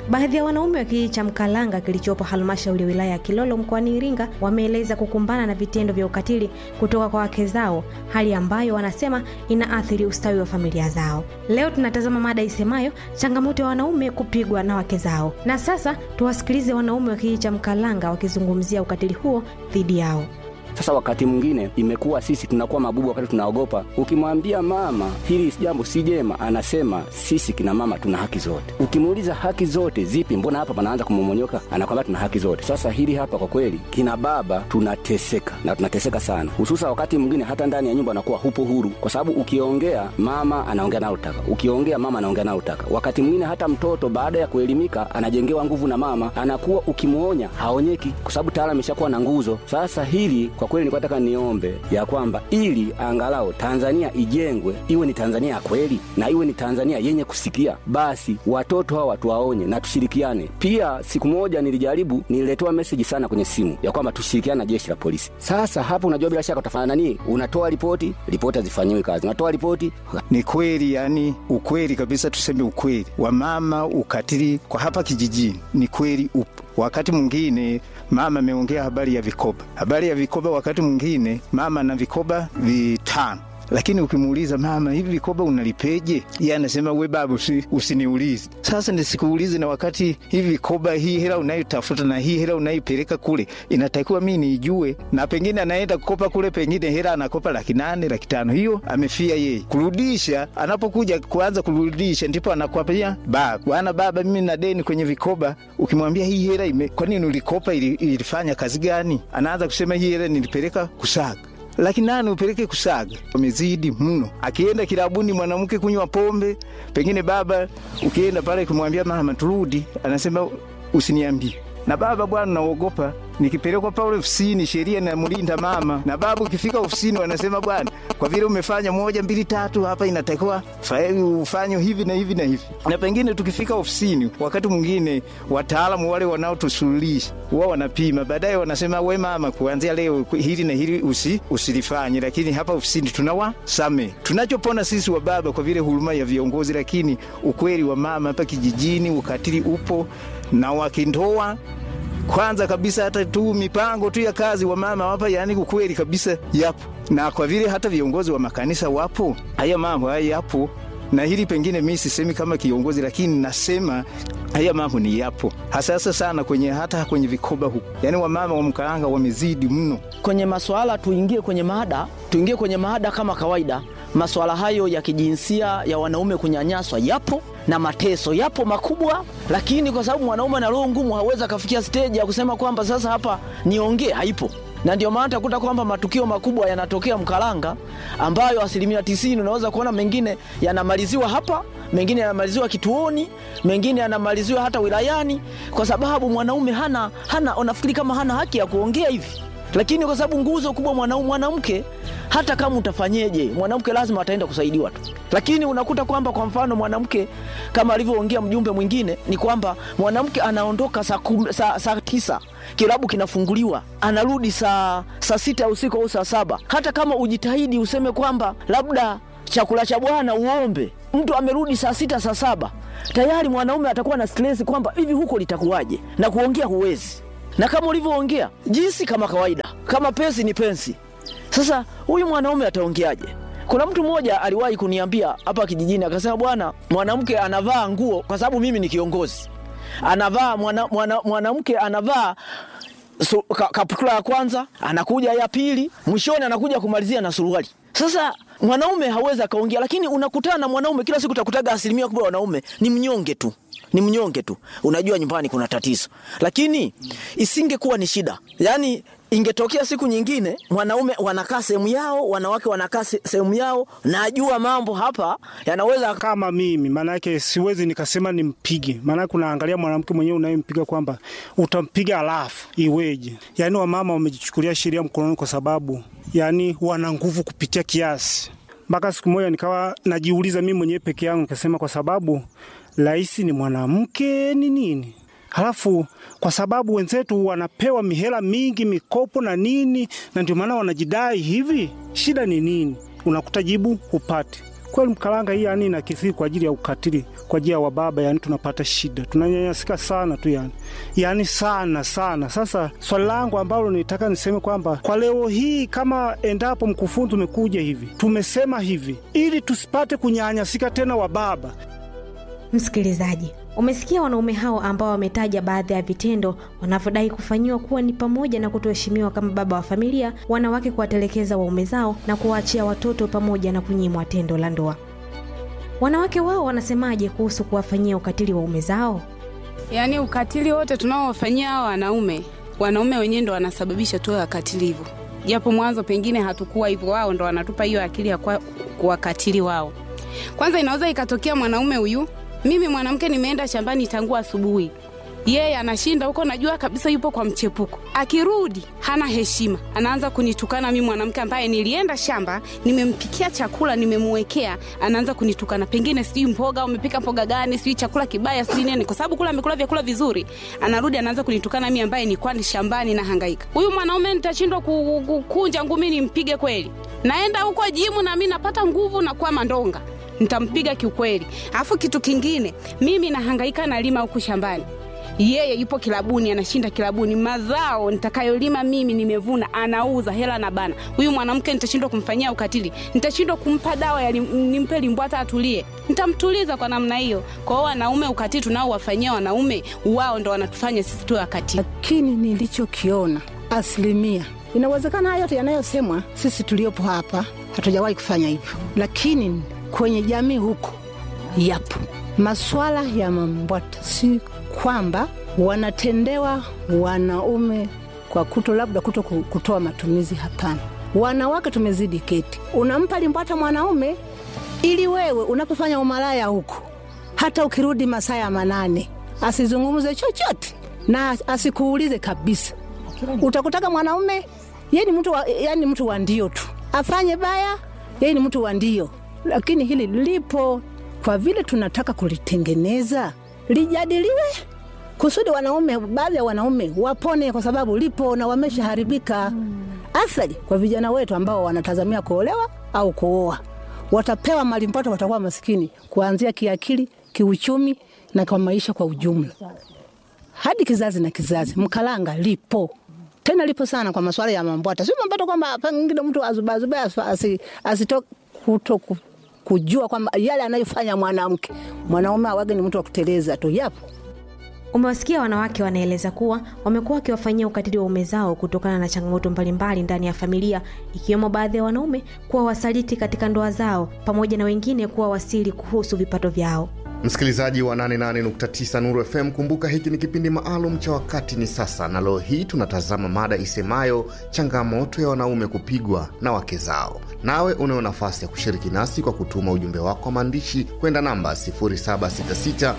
K: Baadhi ya wanaume wa kijiji cha Mkalanga kilichopo halmashauri ya wilaya ya Kilolo mkoani Iringa wameeleza kukumbana na vitendo vya ukatili kutoka kwa wake zao, hali ambayo wanasema inaathiri ustawi wa familia zao. Leo tunatazama mada isemayo changamoto ya wanaume kupigwa na wake zao, na sasa tuwasikilize wanaume wa kijiji cha Mkalanga wakizungumzia ukatili huo dhidi yao.
L: Sasa wakati mwingine imekuwa sisi tunakuwa mabubu wakati tunaogopa. Ukimwambia mama hili jambo si jema, anasema sisi kina mama tuna haki zote. Ukimuuliza haki zote zipi, mbona hapa panaanza kumomonyoka, anakwambia tuna haki zote. Sasa hili hapa kwa kweli, kina baba tunateseka na tunateseka sana, hususa wakati mwingine hata ndani ya nyumba anakuwa hupo huru, kwa sababu ukiongea mama anaongea nalotaka, ukiongea mama anaongea nalotaka. Wakati mwingine hata mtoto baada ya kuelimika anajengewa nguvu na mama, anakuwa ukimwonya haonyeki, kwa sababu tayari ameshakuwa na nguzo. Sasa hili kwa kweli nilikuwa nataka niombe ya kwamba ili angalau Tanzania ijengwe iwe ni Tanzania ya kweli na iwe ni Tanzania yenye kusikia, basi watoto hawa tuwaonye na tushirikiane. Pia siku moja nilijaribu, nililetewa meseji sana kwenye simu ya kwamba tushirikiane na jeshi la polisi. Sasa hapo, unajua bila shaka utafanya nani? Unatoa ripoti, ripoti hazifanyiwi kazi, unatoa ripoti.
M: Ni kweli, yani ukweli kabisa, tuseme ukweli, wamama ukatili kwa hapa kijijini ni kweli upo. Wakati mwingine mama ameongea habari ya vikoba, habari ya vikoba. Wakati mwingine mama na vikoba vitano lakini ukimuuliza mama, hivi vikoba unalipeje? Yeye anasema we baba, usi, usiniulize. Sasa nisikuulize, na wakati hivi vikoba, hii hela unayotafuta na hii hela unayoipeleka kule, inatakiwa mi niijue. Na pengine anaenda kukopa kule, pengine hela anakopa laki nane laki tano, hiyo amefia yeye. Kurudisha, anapokuja kuanza kurudisha, ndipo anakwambia baba, bwana baba, mimi na deni kwenye vikoba. Ukimwambia hii hela ime, kwa nini ulikopa, ili, ilifanya kazi gani? Anaanza kusema hii hela nilipeleka kusaga laki nane upeleke kusaga, wamezidi mno. Akienda kilabuni mwanamke kunywa pombe, pengine baba, ukienda pale kumwambia mama turudi, anasema usiniambie. Na baba, bwana, naogopa nikipelekwa pale ofisini, sheria namlinda mama. Na baba, ukifika ofisini, wanasema bwana, kwa vile umefanya moja mbili tatu, hapa inatakiwa ufanye hivi na hivi na hivi. Na pengine tukifika ofisini, wakati mwingine wataalamu wale wanaotusuluhisha wao wanapima, baadaye wanasema we mama, kuanzia leo hili na hili usi, usilifanye. Lakini hapa ofisini tunawasame. Tunachopona sisi wa baba kwa vile huruma ya viongozi, lakini ukweli wa mama hapa kijijini, ukatili upo na wakindoa kwanza kabisa hata tu mipango tu ya kazi wa mama hapa, yani ukweli kabisa yapo, na kwa vile hata viongozi wa makanisa wapo, haya mambo haya yapo. Na hili pengine mi sisemi kama kiongozi, lakini nasema haya mambo ni yapo, hasasa sana kwenye hata kwenye vikoba huku, yani wamama wa Mkalanga wamezidi mno
N: kwenye maswala. Tuingie kwenye mada, tuingie kwenye mada kama kawaida. Maswala hayo ya kijinsia ya wanaume kunyanyaswa yapo na mateso yapo makubwa, lakini kwa sababu mwanaume ana roho ngumu, hawezi akafikia stage ya kusema kwamba sasa hapa niongee, haipo. Na ndio maana takuta kwamba matukio makubwa yanatokea Mkalanga, ambayo asilimia tisini unaweza kuona mengine yanamaliziwa hapa, mengine yanamaliziwa kituoni, mengine yanamaliziwa hata wilayani, kwa sababu mwanaume hana hana, unafikiri kama hana haki ya kuongea hivi lakini kwa sababu nguzo kubwa mwanaume mwanamke, hata kama utafanyeje, mwanamke lazima ataenda kusaidiwa tu. Lakini unakuta kwamba kwa mfano mwanamke kama alivyoongea mjumbe mwingine, ni kwamba mwanamke anaondoka saa saa, saa tisa kilabu kinafunguliwa, anarudi saa saa sita ya usiku au saa saba. Hata kama ujitahidi useme kwamba labda chakula cha bwana uombe, mtu amerudi saa sita saa saba, tayari mwanaume atakuwa na stress kwamba hivi huko litakuwaje, na kuongea huwezi na kama ulivyoongea jinsi kama kawaida, kama pensi ni pensi. Sasa huyu mwanaume ataongeaje? Kuna mtu mmoja aliwahi kuniambia hapa kijijini, akasema bwana, mwanamke anavaa nguo, kwa sababu mimi ni kiongozi, anavaa mwanamke mwana, mwana anavaa su, ka, kaputula ya kwanza, anakuja ya pili, mwishoni anakuja kumalizia na suruali. Sasa mwanaume hawezi akaongea, lakini unakutana na mwanaume kila siku, utakutaga asilimia kubwa wanaume ni mnyonge tu ni mnyonge tu. Unajua nyumbani kuna tatizo, lakini isingekuwa ni shida. Yani ingetokea siku nyingine mwanaume wanakaa sehemu yao, wanawake wanakaa sehemu yao, najua mambo hapa yanaweza
O: kama mimi, maanake siwezi nikasema nimpige, maanake unaangalia mwanamke mwenyewe unayempiga kwamba utampiga alafu iweje? Yani wamama wamejichukulia sheria mkononi kwa sababu yani wana nguvu kupitia kiasi, mpaka siku moja nikawa najiuliza mimi mwenyewe peke yangu, nikasema kwa sababu rais ni mwanamke ni nini? Halafu kwa sababu wenzetu wanapewa mihela mingi, mikopo na nini, na ndio maana wanajidai hivi, shida ni nini? Unakuta jibu hupati. kweli Mkalanga hii yani inakithiri kwa ajili ya ukatili kwa ajili ya wababa, yani tunapata shida, tunanyanyasika sana tu yani, yani sana sana. Sasa swali langu ambalo nitaka niseme kwamba kwa leo hii, kama endapo mkufunzi umekuja hivi, tumesema hivi ili tusipate kunyanyasika tena wababa.
K: Msikilizaji, umesikia wanaume hao ambao wametaja baadhi ya vitendo wanavyodai kufanyiwa kuwa ni pamoja na kutoheshimiwa kama baba wa familia, wanawake kuwatelekeza waume zao na kuwaachia watoto, pamoja na kunyimwa tendo la ndoa. Wanawake wao wanasemaje kuhusu kuwafanyia ukatili waume zao?
P: Yaani ukatili wote tunaowafanyia hao wanaume, wanaume wenyewe ndo wanasababisha tuwe wakatili hivyo, japo mwanzo pengine hatukuwa hivyo, wao ndo wanatupa hiyo akili ya kuwa- kuwakatili wao. Kwanza inaweza ikatokea mwanaume huyu, mimi mwanamke nimeenda shambani tangu asubuhi, yeye anashinda huko, najua kabisa yupo kwa mchepuko. Akirudi hana heshima, anaanza kunitukana mimi mwanamke ambaye nilienda shamba, nimempikia chakula, nimemwekea, anaanza kunitukana, pengine sijui mboga, umepika mboga gani, sijui chakula kibaya, sijui nini, kwa sababu kula amekula vyakula vizuri, anarudi anaanza kunitukana mimi ambaye nilikuwa ni shambani na hangaika. Huyu mwanaume nitashindwa ku- ku- kunja ngumi nimpige kweli? Naenda huko jimu na mimi napata nguvu na kuwa mandonga nitampiga kiukweli. Alafu kitu kingine, mimi nahangaika nalima huku shambani, yeye yupo kilabuni, anashinda kilabuni. Mazao nitakayolima mimi nimevuna, anauza hela na bana. Huyu mwanamke nitashindwa kumfanyia ukatili, nitashindwa kumpa dawa ya lim- nimpe limbwata atulie, nitamtuliza kwa namna hiyo. Kwa hiyo wanaume, ukatili tunaowafanyia wanaume, wao ndo wanatufanya sisi tuwe wakatili.
Q: Lakini nilichokiona asilimia, inawezekana haya yote yanayosemwa, sisi tuliopo hapa hatujawahi kufanya hivyo, lakini kwenye jamii huko yapo maswala ya mambwata. Si kwamba wanatendewa wanaume kwa kuto labda kuto ku- kutoa matumizi, hapana. Wanawake tumezidi keti, unampa limbwata mwanaume ili wewe unapofanya umalaya huko, hata ukirudi masaa ya manane asizungumze chochote na asikuulize kabisa. Utakutaka mwanaume yeye ni mtu wa, yani mtu wa ndio tu, afanye baya yeye ni mtu wa ndio, lakini hili lipo. Kwa vile tunataka kulitengeneza lijadiliwe kusudi wanaume, baadhi ya wanaume wapone, kwa sababu lipo na wameshaharibika. Athari kwa vijana wetu ambao wanatazamia kuolewa au kuoa, watapewa malimpoto, watakuwa masikini kuanzia kiakili, kiuchumi na kwa maisha kwa ujumla, hadi kizazi na kizazi. Mkalanga lipo tena lipo sana kwa masuala ya mambwata, sio mambwata kwamba pengine mtu azubaazube asi, asito kuto ku- kujua kwamba yale anayofanya mwanamke mwanaume awage ni mtu wa kuteleza tu, yapo
K: Umewasikia wanawake wanaeleza kuwa wamekuwa wakiwafanyia ukatili waume zao kutokana na changamoto mbalimbali ndani ya familia, ikiwemo baadhi ya wanaume kuwa wasaliti katika ndoa zao, pamoja na wengine kuwa wasiri kuhusu vipato vyao.
J: Msikilizaji wa 88.9 Nuru FM, kumbuka hiki ni kipindi maalum cha wakati ni sasa, na leo hii tunatazama mada isemayo changamoto ya wanaume kupigwa na wake zao. Nawe unayo nafasi ya kushiriki nasi kwa kutuma ujumbe wako wa maandishi kwenda namba 0766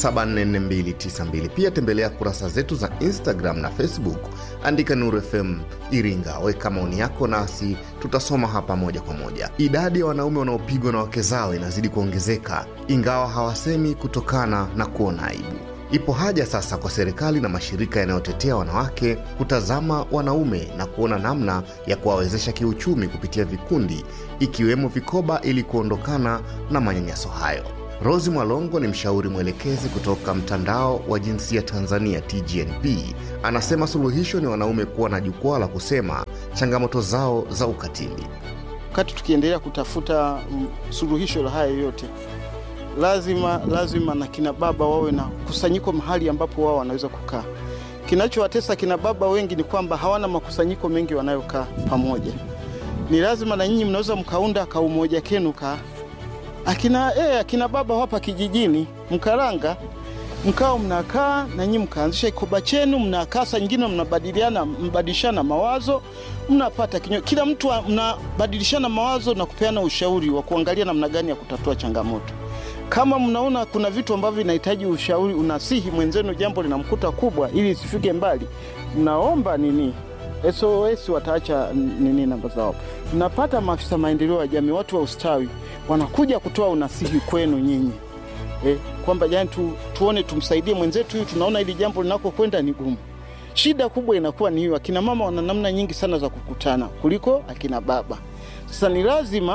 J: 744292. Pia tembelea kurasa zetu za Instagram na Facebook, andika Nuru FM Iringa, weka maoni yako nasi tutasoma hapa moja kwa moja. Idadi ya wanaume wanaopigwa na wake zao inazidi kuongezeka, ingawa hawasemi kutokana na kuona aibu. Ipo haja sasa kwa serikali na mashirika yanayotetea wanawake kutazama wanaume na kuona namna ya kuwawezesha kiuchumi kupitia vikundi ikiwemo vikoba ili kuondokana na manyanyaso hayo. Rosi Mwalongo ni mshauri mwelekezi kutoka mtandao wa jinsia Tanzania TGNP. Anasema suluhisho ni wanaume kuwa na jukwaa la kusema changamoto zao za ukatili.
R: wakati tukiendelea kutafuta mm, suluhisho la haya yote, lazima lazima na kina baba wawe na kusanyiko mahali ambapo wao wanaweza kukaa. Kinachowatesa kina baba wengi ni kwamba hawana makusanyiko mengi wanayokaa pamoja. Ni lazima na nyinyi mnaweza mkaunda kaumoja kenu ka akina, eh, akina baba hapa kijijini Mkaranga mkao mnakaa na nyinyi mkaanzisha kikoba chenu, mnakaa saa nyingine mnabadiliana mbadilishana mawazo, mnapata kinyo, kila mtu a- mnabadilishana mawazo na kupeana ushauri wa kuangalia namna gani ya kutatua changamoto. Kama mnaona kuna vitu ambavyo vinahitaji ushauri, unasihi mwenzenu jambo linamkuta kubwa, ili isifike mbali, mnaomba nini SOS wataacha nini namba zao. Mnapata maafisa maendeleo ya jamii, watu wa ustawi wanakuja kutoa unasihi kwenu nyinyi eh, kwamba jani tu, tuone tumsaidie mwenzetu huyu, tunaona hili jambo linakokwenda ni gumu. Shida kubwa inakuwa ni hiyo, akina mama wana namna nyingi sana za kukutana kuliko akina baba. Sasa ni lazima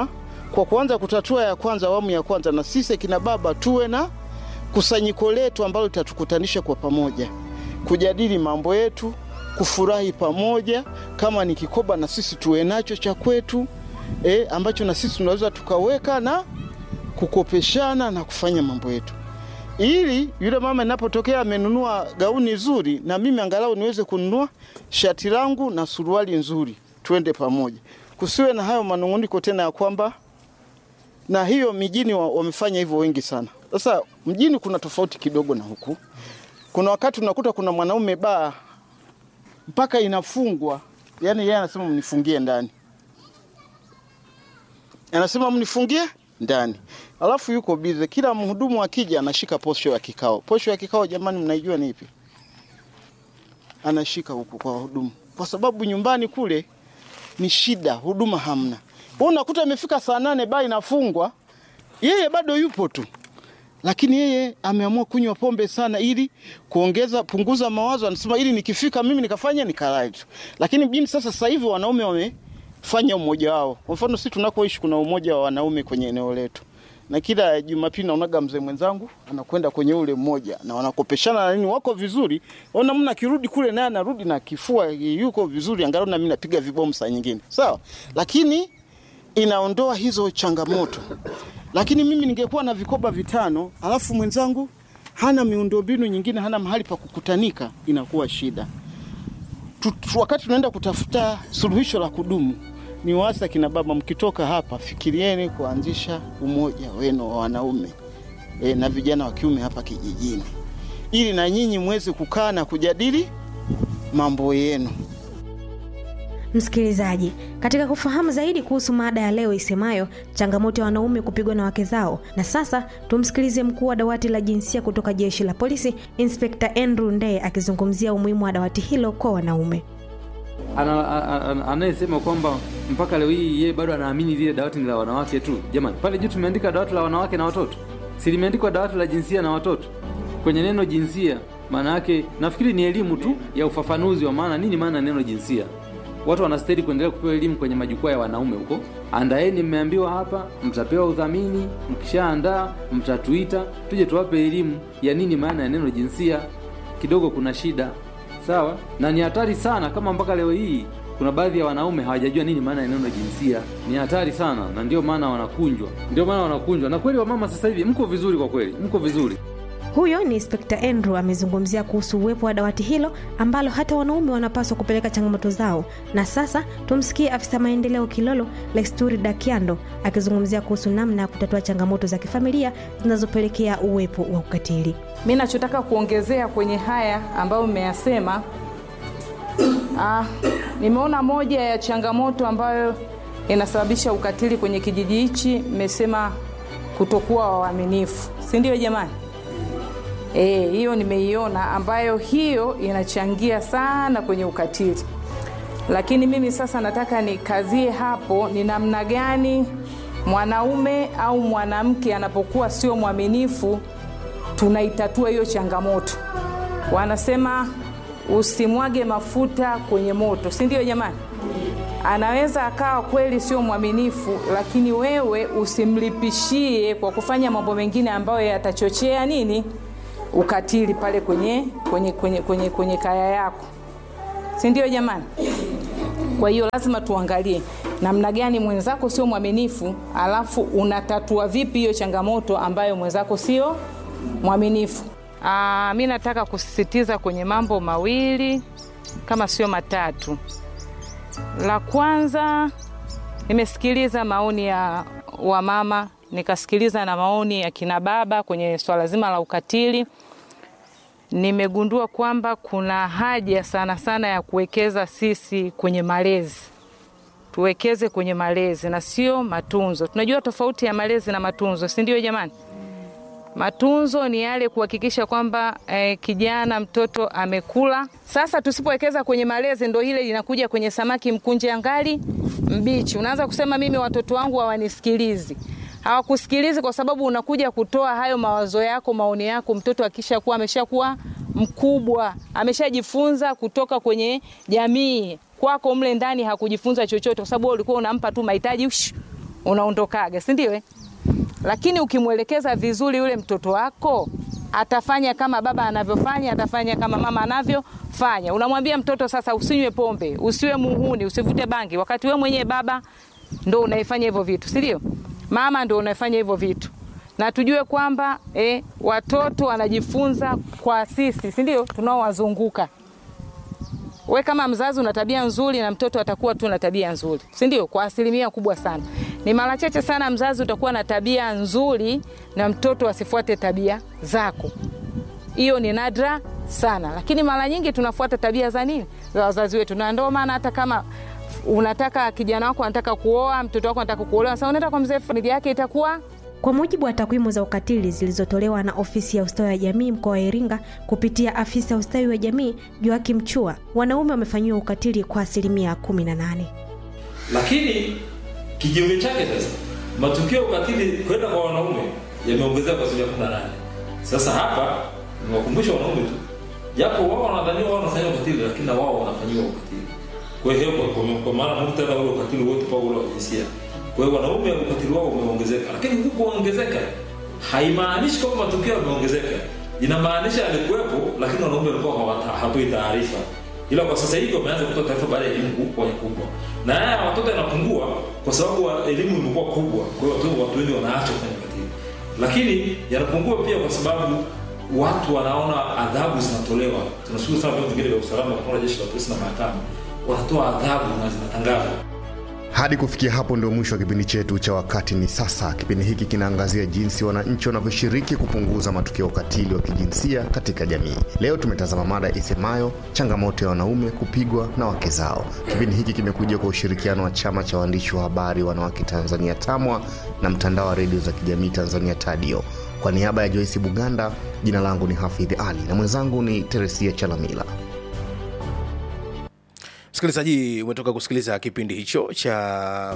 R: kwa kuanza kutatua ya kwanza, awamu ya kwanza, na sisi kina baba tuwe na kusanyiko letu ambalo litatukutanisha kwa pamoja, kujadili mambo yetu, kufurahi pamoja. Kama ni kikoba, na sisi tuwe nacho cha kwetu e, ambacho na sisi tunaweza tukaweka na kukopeshana na kufanya mambo yetu, ili yule mama inapotokea amenunua gauni zuri, na mimi angalau niweze kununua shati langu na suruali nzuri, tuende pamoja, kusiwe na hayo manung'uniko tena ya kwamba na hiyo mijini wa- wamefanya hivyo wengi sana. Sasa mjini kuna tofauti kidogo na huku. Kuna wakati unakuta kuna mwanaume baa mpaka inafungwa, yani yeye anasema mnifungie ndani, anasema mnifungie ndani, alafu yuko bize. Kila mhudumu akija anashika posho ya kikao. Posho ya kikao, jamani, mnaijua ni ipi? Anashika huku kwa wahudumu, kwa sababu nyumbani kule ni shida, huduma hamna. Wewe unakuta imefika saa nane baa inafungwa, yeye bado yupo tu, lakini yeye ameamua kunywa pombe sana ili kuongeza punguza mawazo. Anasema ili nikifika mimi nikafanya nikalale tu, lakini mjini sasa, sasa hivi wanaume wamefanya umoja wao. Kwa mfano sisi tunakoishi kuna umoja wa wanaume kwenye eneo letu, na kila Jumapili naonaga mzee mwenzangu anakwenda kwenye ule mmoja na wanakopeshana na nini, wako vizuri. Ona mna kirudi kule naye anarudi na kifua yuko vizuri, angalau na mimi napiga vibomu saa nyingine, sawa, lakini inaondoa hizo changamoto. Lakini mimi ningekuwa na vikoba vitano alafu mwenzangu hana miundombinu nyingine, hana mahali pa kukutanika, inakuwa shida. Tu, tu, wakati tunaenda kutafuta suluhisho la kudumu, ni wasa kina baba, mkitoka hapa fikirieni kuanzisha umoja wenu wa wanaume e, na vijana wa kiume hapa kijijini, ili na nyinyi mweze kukaa na kujadili mambo yenu.
K: Msikilizaji, katika kufahamu zaidi kuhusu mada ya leo isemayo changamoto ya wanaume kupigwa na wake zao, na sasa tumsikilize mkuu wa dawati la jinsia kutoka jeshi la polisi, Inspekta Andrew Ndee akizungumzia umuhimu wa dawati hilo kwa wanaume.
S: Ana- a- a- anayesema kwamba mpaka leo hii yeye bado anaamini lile dawati ni la wanawake tu. Jamani, pale juu tumeandika dawati la wanawake na watoto, si limeandikwa dawati la jinsia na watoto? Kwenye neno jinsia, maana yake nafikiri ni elimu tu ya ufafanuzi wa maana nini maana ya neno jinsia. Watu wanastahili kuendelea kupewa elimu kwenye majukwaa ya wanaume huko. Andaeni, mmeambiwa hapa, mtapewa udhamini. Mkishaandaa mtatuita, tuje tuwape elimu ya nini maana ya neno jinsia. Kidogo kuna shida sawa, na ni hatari sana kama mpaka leo hii kuna baadhi ya wanaume hawajajua nini maana ya neno jinsia. Ni hatari sana, na ndio maana wanakunjwa, ndio maana wanakunjwa. Na kweli wamama sasa hivi mko vizuri, kwa kweli mko vizuri.
K: Huyo ni Inspekta Andrew amezungumzia kuhusu uwepo wa dawati hilo ambalo hata wanaume wanapaswa kupeleka changamoto zao. Na sasa tumsikie afisa maendeleo Kilolo Lesturi Dakiando akizungumzia kuhusu namna ya kutatua changamoto za kifamilia zinazopelekea uwepo wa ukatili.
T: Mi nachotaka kuongezea kwenye haya ambayo mmeyasema, ah, nimeona moja ya changamoto ambayo inasababisha ukatili kwenye kijiji hichi, mmesema kutokuwa waaminifu, si ndio jamani? Eh, hiyo nimeiona ambayo hiyo inachangia sana kwenye ukatili, lakini mimi sasa nataka nikazie hapo, ni namna gani mwanaume au mwanamke anapokuwa sio mwaminifu tunaitatua hiyo changamoto. Wanasema usimwage mafuta kwenye moto, si ndio jamani? Anaweza akawa kweli sio mwaminifu, lakini wewe usimlipishie kwa kufanya mambo mengine ambayo yatachochea nini, ukatili pale kwenye, kwenye, kwenye, kwenye, kwenye kaya yako, si ndio jamani? Kwa hiyo lazima tuangalie namna gani mwenzako sio mwaminifu, alafu unatatua vipi hiyo changamoto ambayo mwenzako sio mwaminifu. Aa, mi nataka kusisitiza kwenye mambo mawili kama sio matatu. La kwanza, nimesikiliza maoni ya wamama, nikasikiliza na maoni ya kina baba kwenye swala zima la ukatili. Nimegundua kwamba kuna haja sana sana ya kuwekeza sisi kwenye malezi tuwekeze kwenye malezi na sio matunzo. Tunajua tofauti ya malezi na matunzo, si ndio jamani? Matunzo ni yale kuhakikisha kwamba eh, kijana mtoto amekula. Sasa tusipowekeza kwenye malezi, ndo ile inakuja kwenye samaki mkunje ngali mbichi. Unaanza kusema mimi watoto wangu hawanisikilizi. Hawakusikilizi kwa sababu unakuja kutoa hayo mawazo yako, maoni yako. Mtoto akishakuwa ameshakuwa mkubwa, ameshajifunza kutoka kwenye jamii kwako mle ndani hakujifunza chochote, kwa sababu wewe ulikuwa unampa tu mahitaji ush, unaondokaga, si ndio? eh? Lakini ukimwelekeza vizuri yule mtoto wako atafanya kama baba anavyofanya, atafanya kama mama anavyofanya. Unamwambia mtoto sasa, usinywe pombe, usiwe muhuni, usivute bangi, wakati wewe mwenyewe baba ndo unaifanya hivyo vitu, si ndio? Mama ndo unaifanya hivyo vitu, na tujue kwamba eh, watoto wanajifunza kwa sisi, si ndio, tunaowazunguka. We kama mzazi una tabia nzuri na mtoto atakuwa tu na tabia nzuri, si ndio? Kwa asilimia kubwa sana. Ni mara chache sana mzazi utakuwa na tabia nzuri na mtoto asifuate tabia zako. Hiyo ni nadra sana, lakini mara nyingi tunafuata tabia za nini, za wazazi wetu, na ndio maana hata kama unataka kijana wako anataka kuoa, mtoto wako anataka kuolewa, sasa unaenda kwa mzee, familia yake itakuwa
K: Kwa mujibu wa takwimu za ukatili zilizotolewa na ofisi ya ustawi wa jamii mkoa wa Iringa kupitia afisa ustawi wa jamii Joakim Chua, wanaume wamefanyiwa ukatili kwa asilimia 18.
U: lakini kinyume chake sasa matukio ya ukatili kwenda kwa wanaume yameongezeka kwa asilimia kumi na nane sasa hapa niwakumbusha wanaume tu japo wao wanadhaniwa wao wanafanyiwa ukatili lakini na wao wanafanyiwa ukatili kwa hiyo kwa, kwa, kwa maana muktadha ule ukatili wote kwa ule wa kijinsia kwa hiyo wanaume ukatili wao umeongezeka lakini huku kuongezeka haimaanishi kwamba matukio yameongezeka inamaanisha yalikuwepo lakini wanaume walikuwa hawata- hawatoi taarifa ila kwa sasa hivi wameanza kutoa taarifa baada ya elimu kubwa kubwa na haya ya watoto yanapungua kwa sababu wa- elimu imekuwa kubwa kwa hiyo watu, watu wengi wanaacha kufanya ukatili lakini yanapungua pia kwa sababu watu wanaona adhabu zinatolewa tunashukuru sana vyombo vingine vya usalama kama jeshi la polisi na mahakama wanatoa adhabu na zinatangazwa
J: Hadi kufikia hapo ndio mwisho wa kipindi chetu cha Wakati ni Sasa. Kipindi hiki kinaangazia jinsi wananchi wanavyoshiriki kupunguza matukio ya ukatili wa kijinsia katika jamii. Leo tumetazama mada isemayo changamoto ya wanaume kupigwa na wake zao. Kipindi hiki kimekuja kwa ushirikiano wa Chama cha Waandishi wa Habari Wanawake Tanzania TAMWA na mtandao wa redio za kijamii Tanzania TADIO. Kwa niaba ya Joyce Buganda, jina langu ni Hafidh Ali na mwenzangu ni Teresia Chalamila.
A: msikilizaji umetoka kusikiliza kipindi hicho cha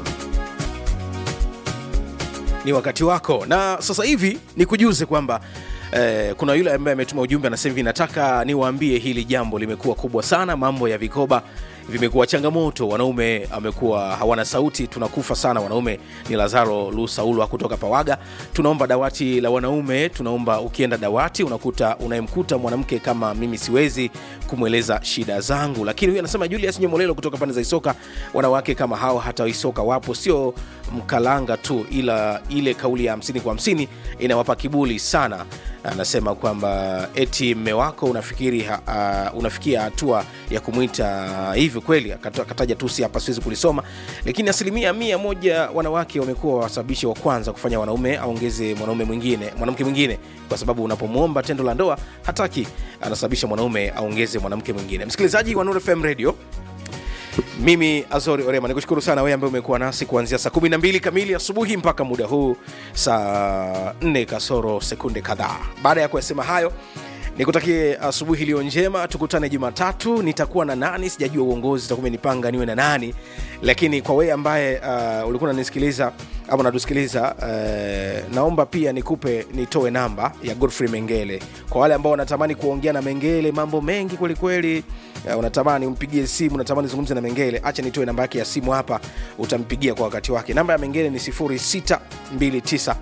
A: ni wakati wako na sasa hivi ni kujuze kwamba eh, kuna yule ambaye ametuma ujumbe anasema hivi nataka niwaambie hili jambo limekuwa kubwa sana mambo ya vikoba vimekuwa changamoto wanaume amekuwa hawana sauti tunakufa sana wanaume ni lazaro lusaulwa kutoka pawaga tunaomba dawati la wanaume tunaomba ukienda dawati unakuta unayemkuta mwanamke kama mimi siwezi kumweleza shida zangu lakini huyu anasema julius nyomolelo kutoka pande za isoka wanawake kama hao hata isoka wapo sio mkalanga tu ila ile kauli ya hamsini kwa hamsini inawapa kibuli sana anasema kwamba eti mme wako unafikiri uh, unafikia hatua ya kumwita hivyo kweli Akata- akataja tusi hapa siwezi kulisoma lakini asilimia mia moja wanawake wamekuwa wasababishi wa kwanza kufanya wanaume aongeze mwanaume mwingine mwanamke mwingine kwa sababu unapomwomba tendo la ndoa hataki anasababisha mwanaume aongeze mwanamke mwingine msikilizaji wa Nuru FM radio mimi azori orema nikushukuru sana wewe ambaye umekuwa nasi kuanzia saa 12 kamili asubuhi mpaka muda huu saa 4 kasoro sekunde kadhaa baada ya kuyasema hayo nikutakie asubuhi iliyo njema tukutane jumatatu nitakuwa na nani sijajua uongozi utakuwa umenipanga niwe na nani lakini kwa wewe ambaye uh, ulikuwa unanisikiliza ama unatusikiliza uh, naomba pia nikupe nitoe namba ya godfrey mengele kwa wale ambao wanatamani kuongea na mengele mambo mengi kwelikweli uh, unatamani umpigie simu unatamani zungumze na mengele acha nitoe namba yake ya simu hapa utampigia kwa wakati wake namba ya mengele ni 0629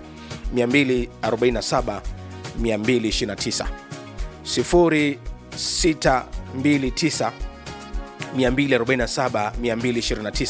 A: 247 229 0629 247 229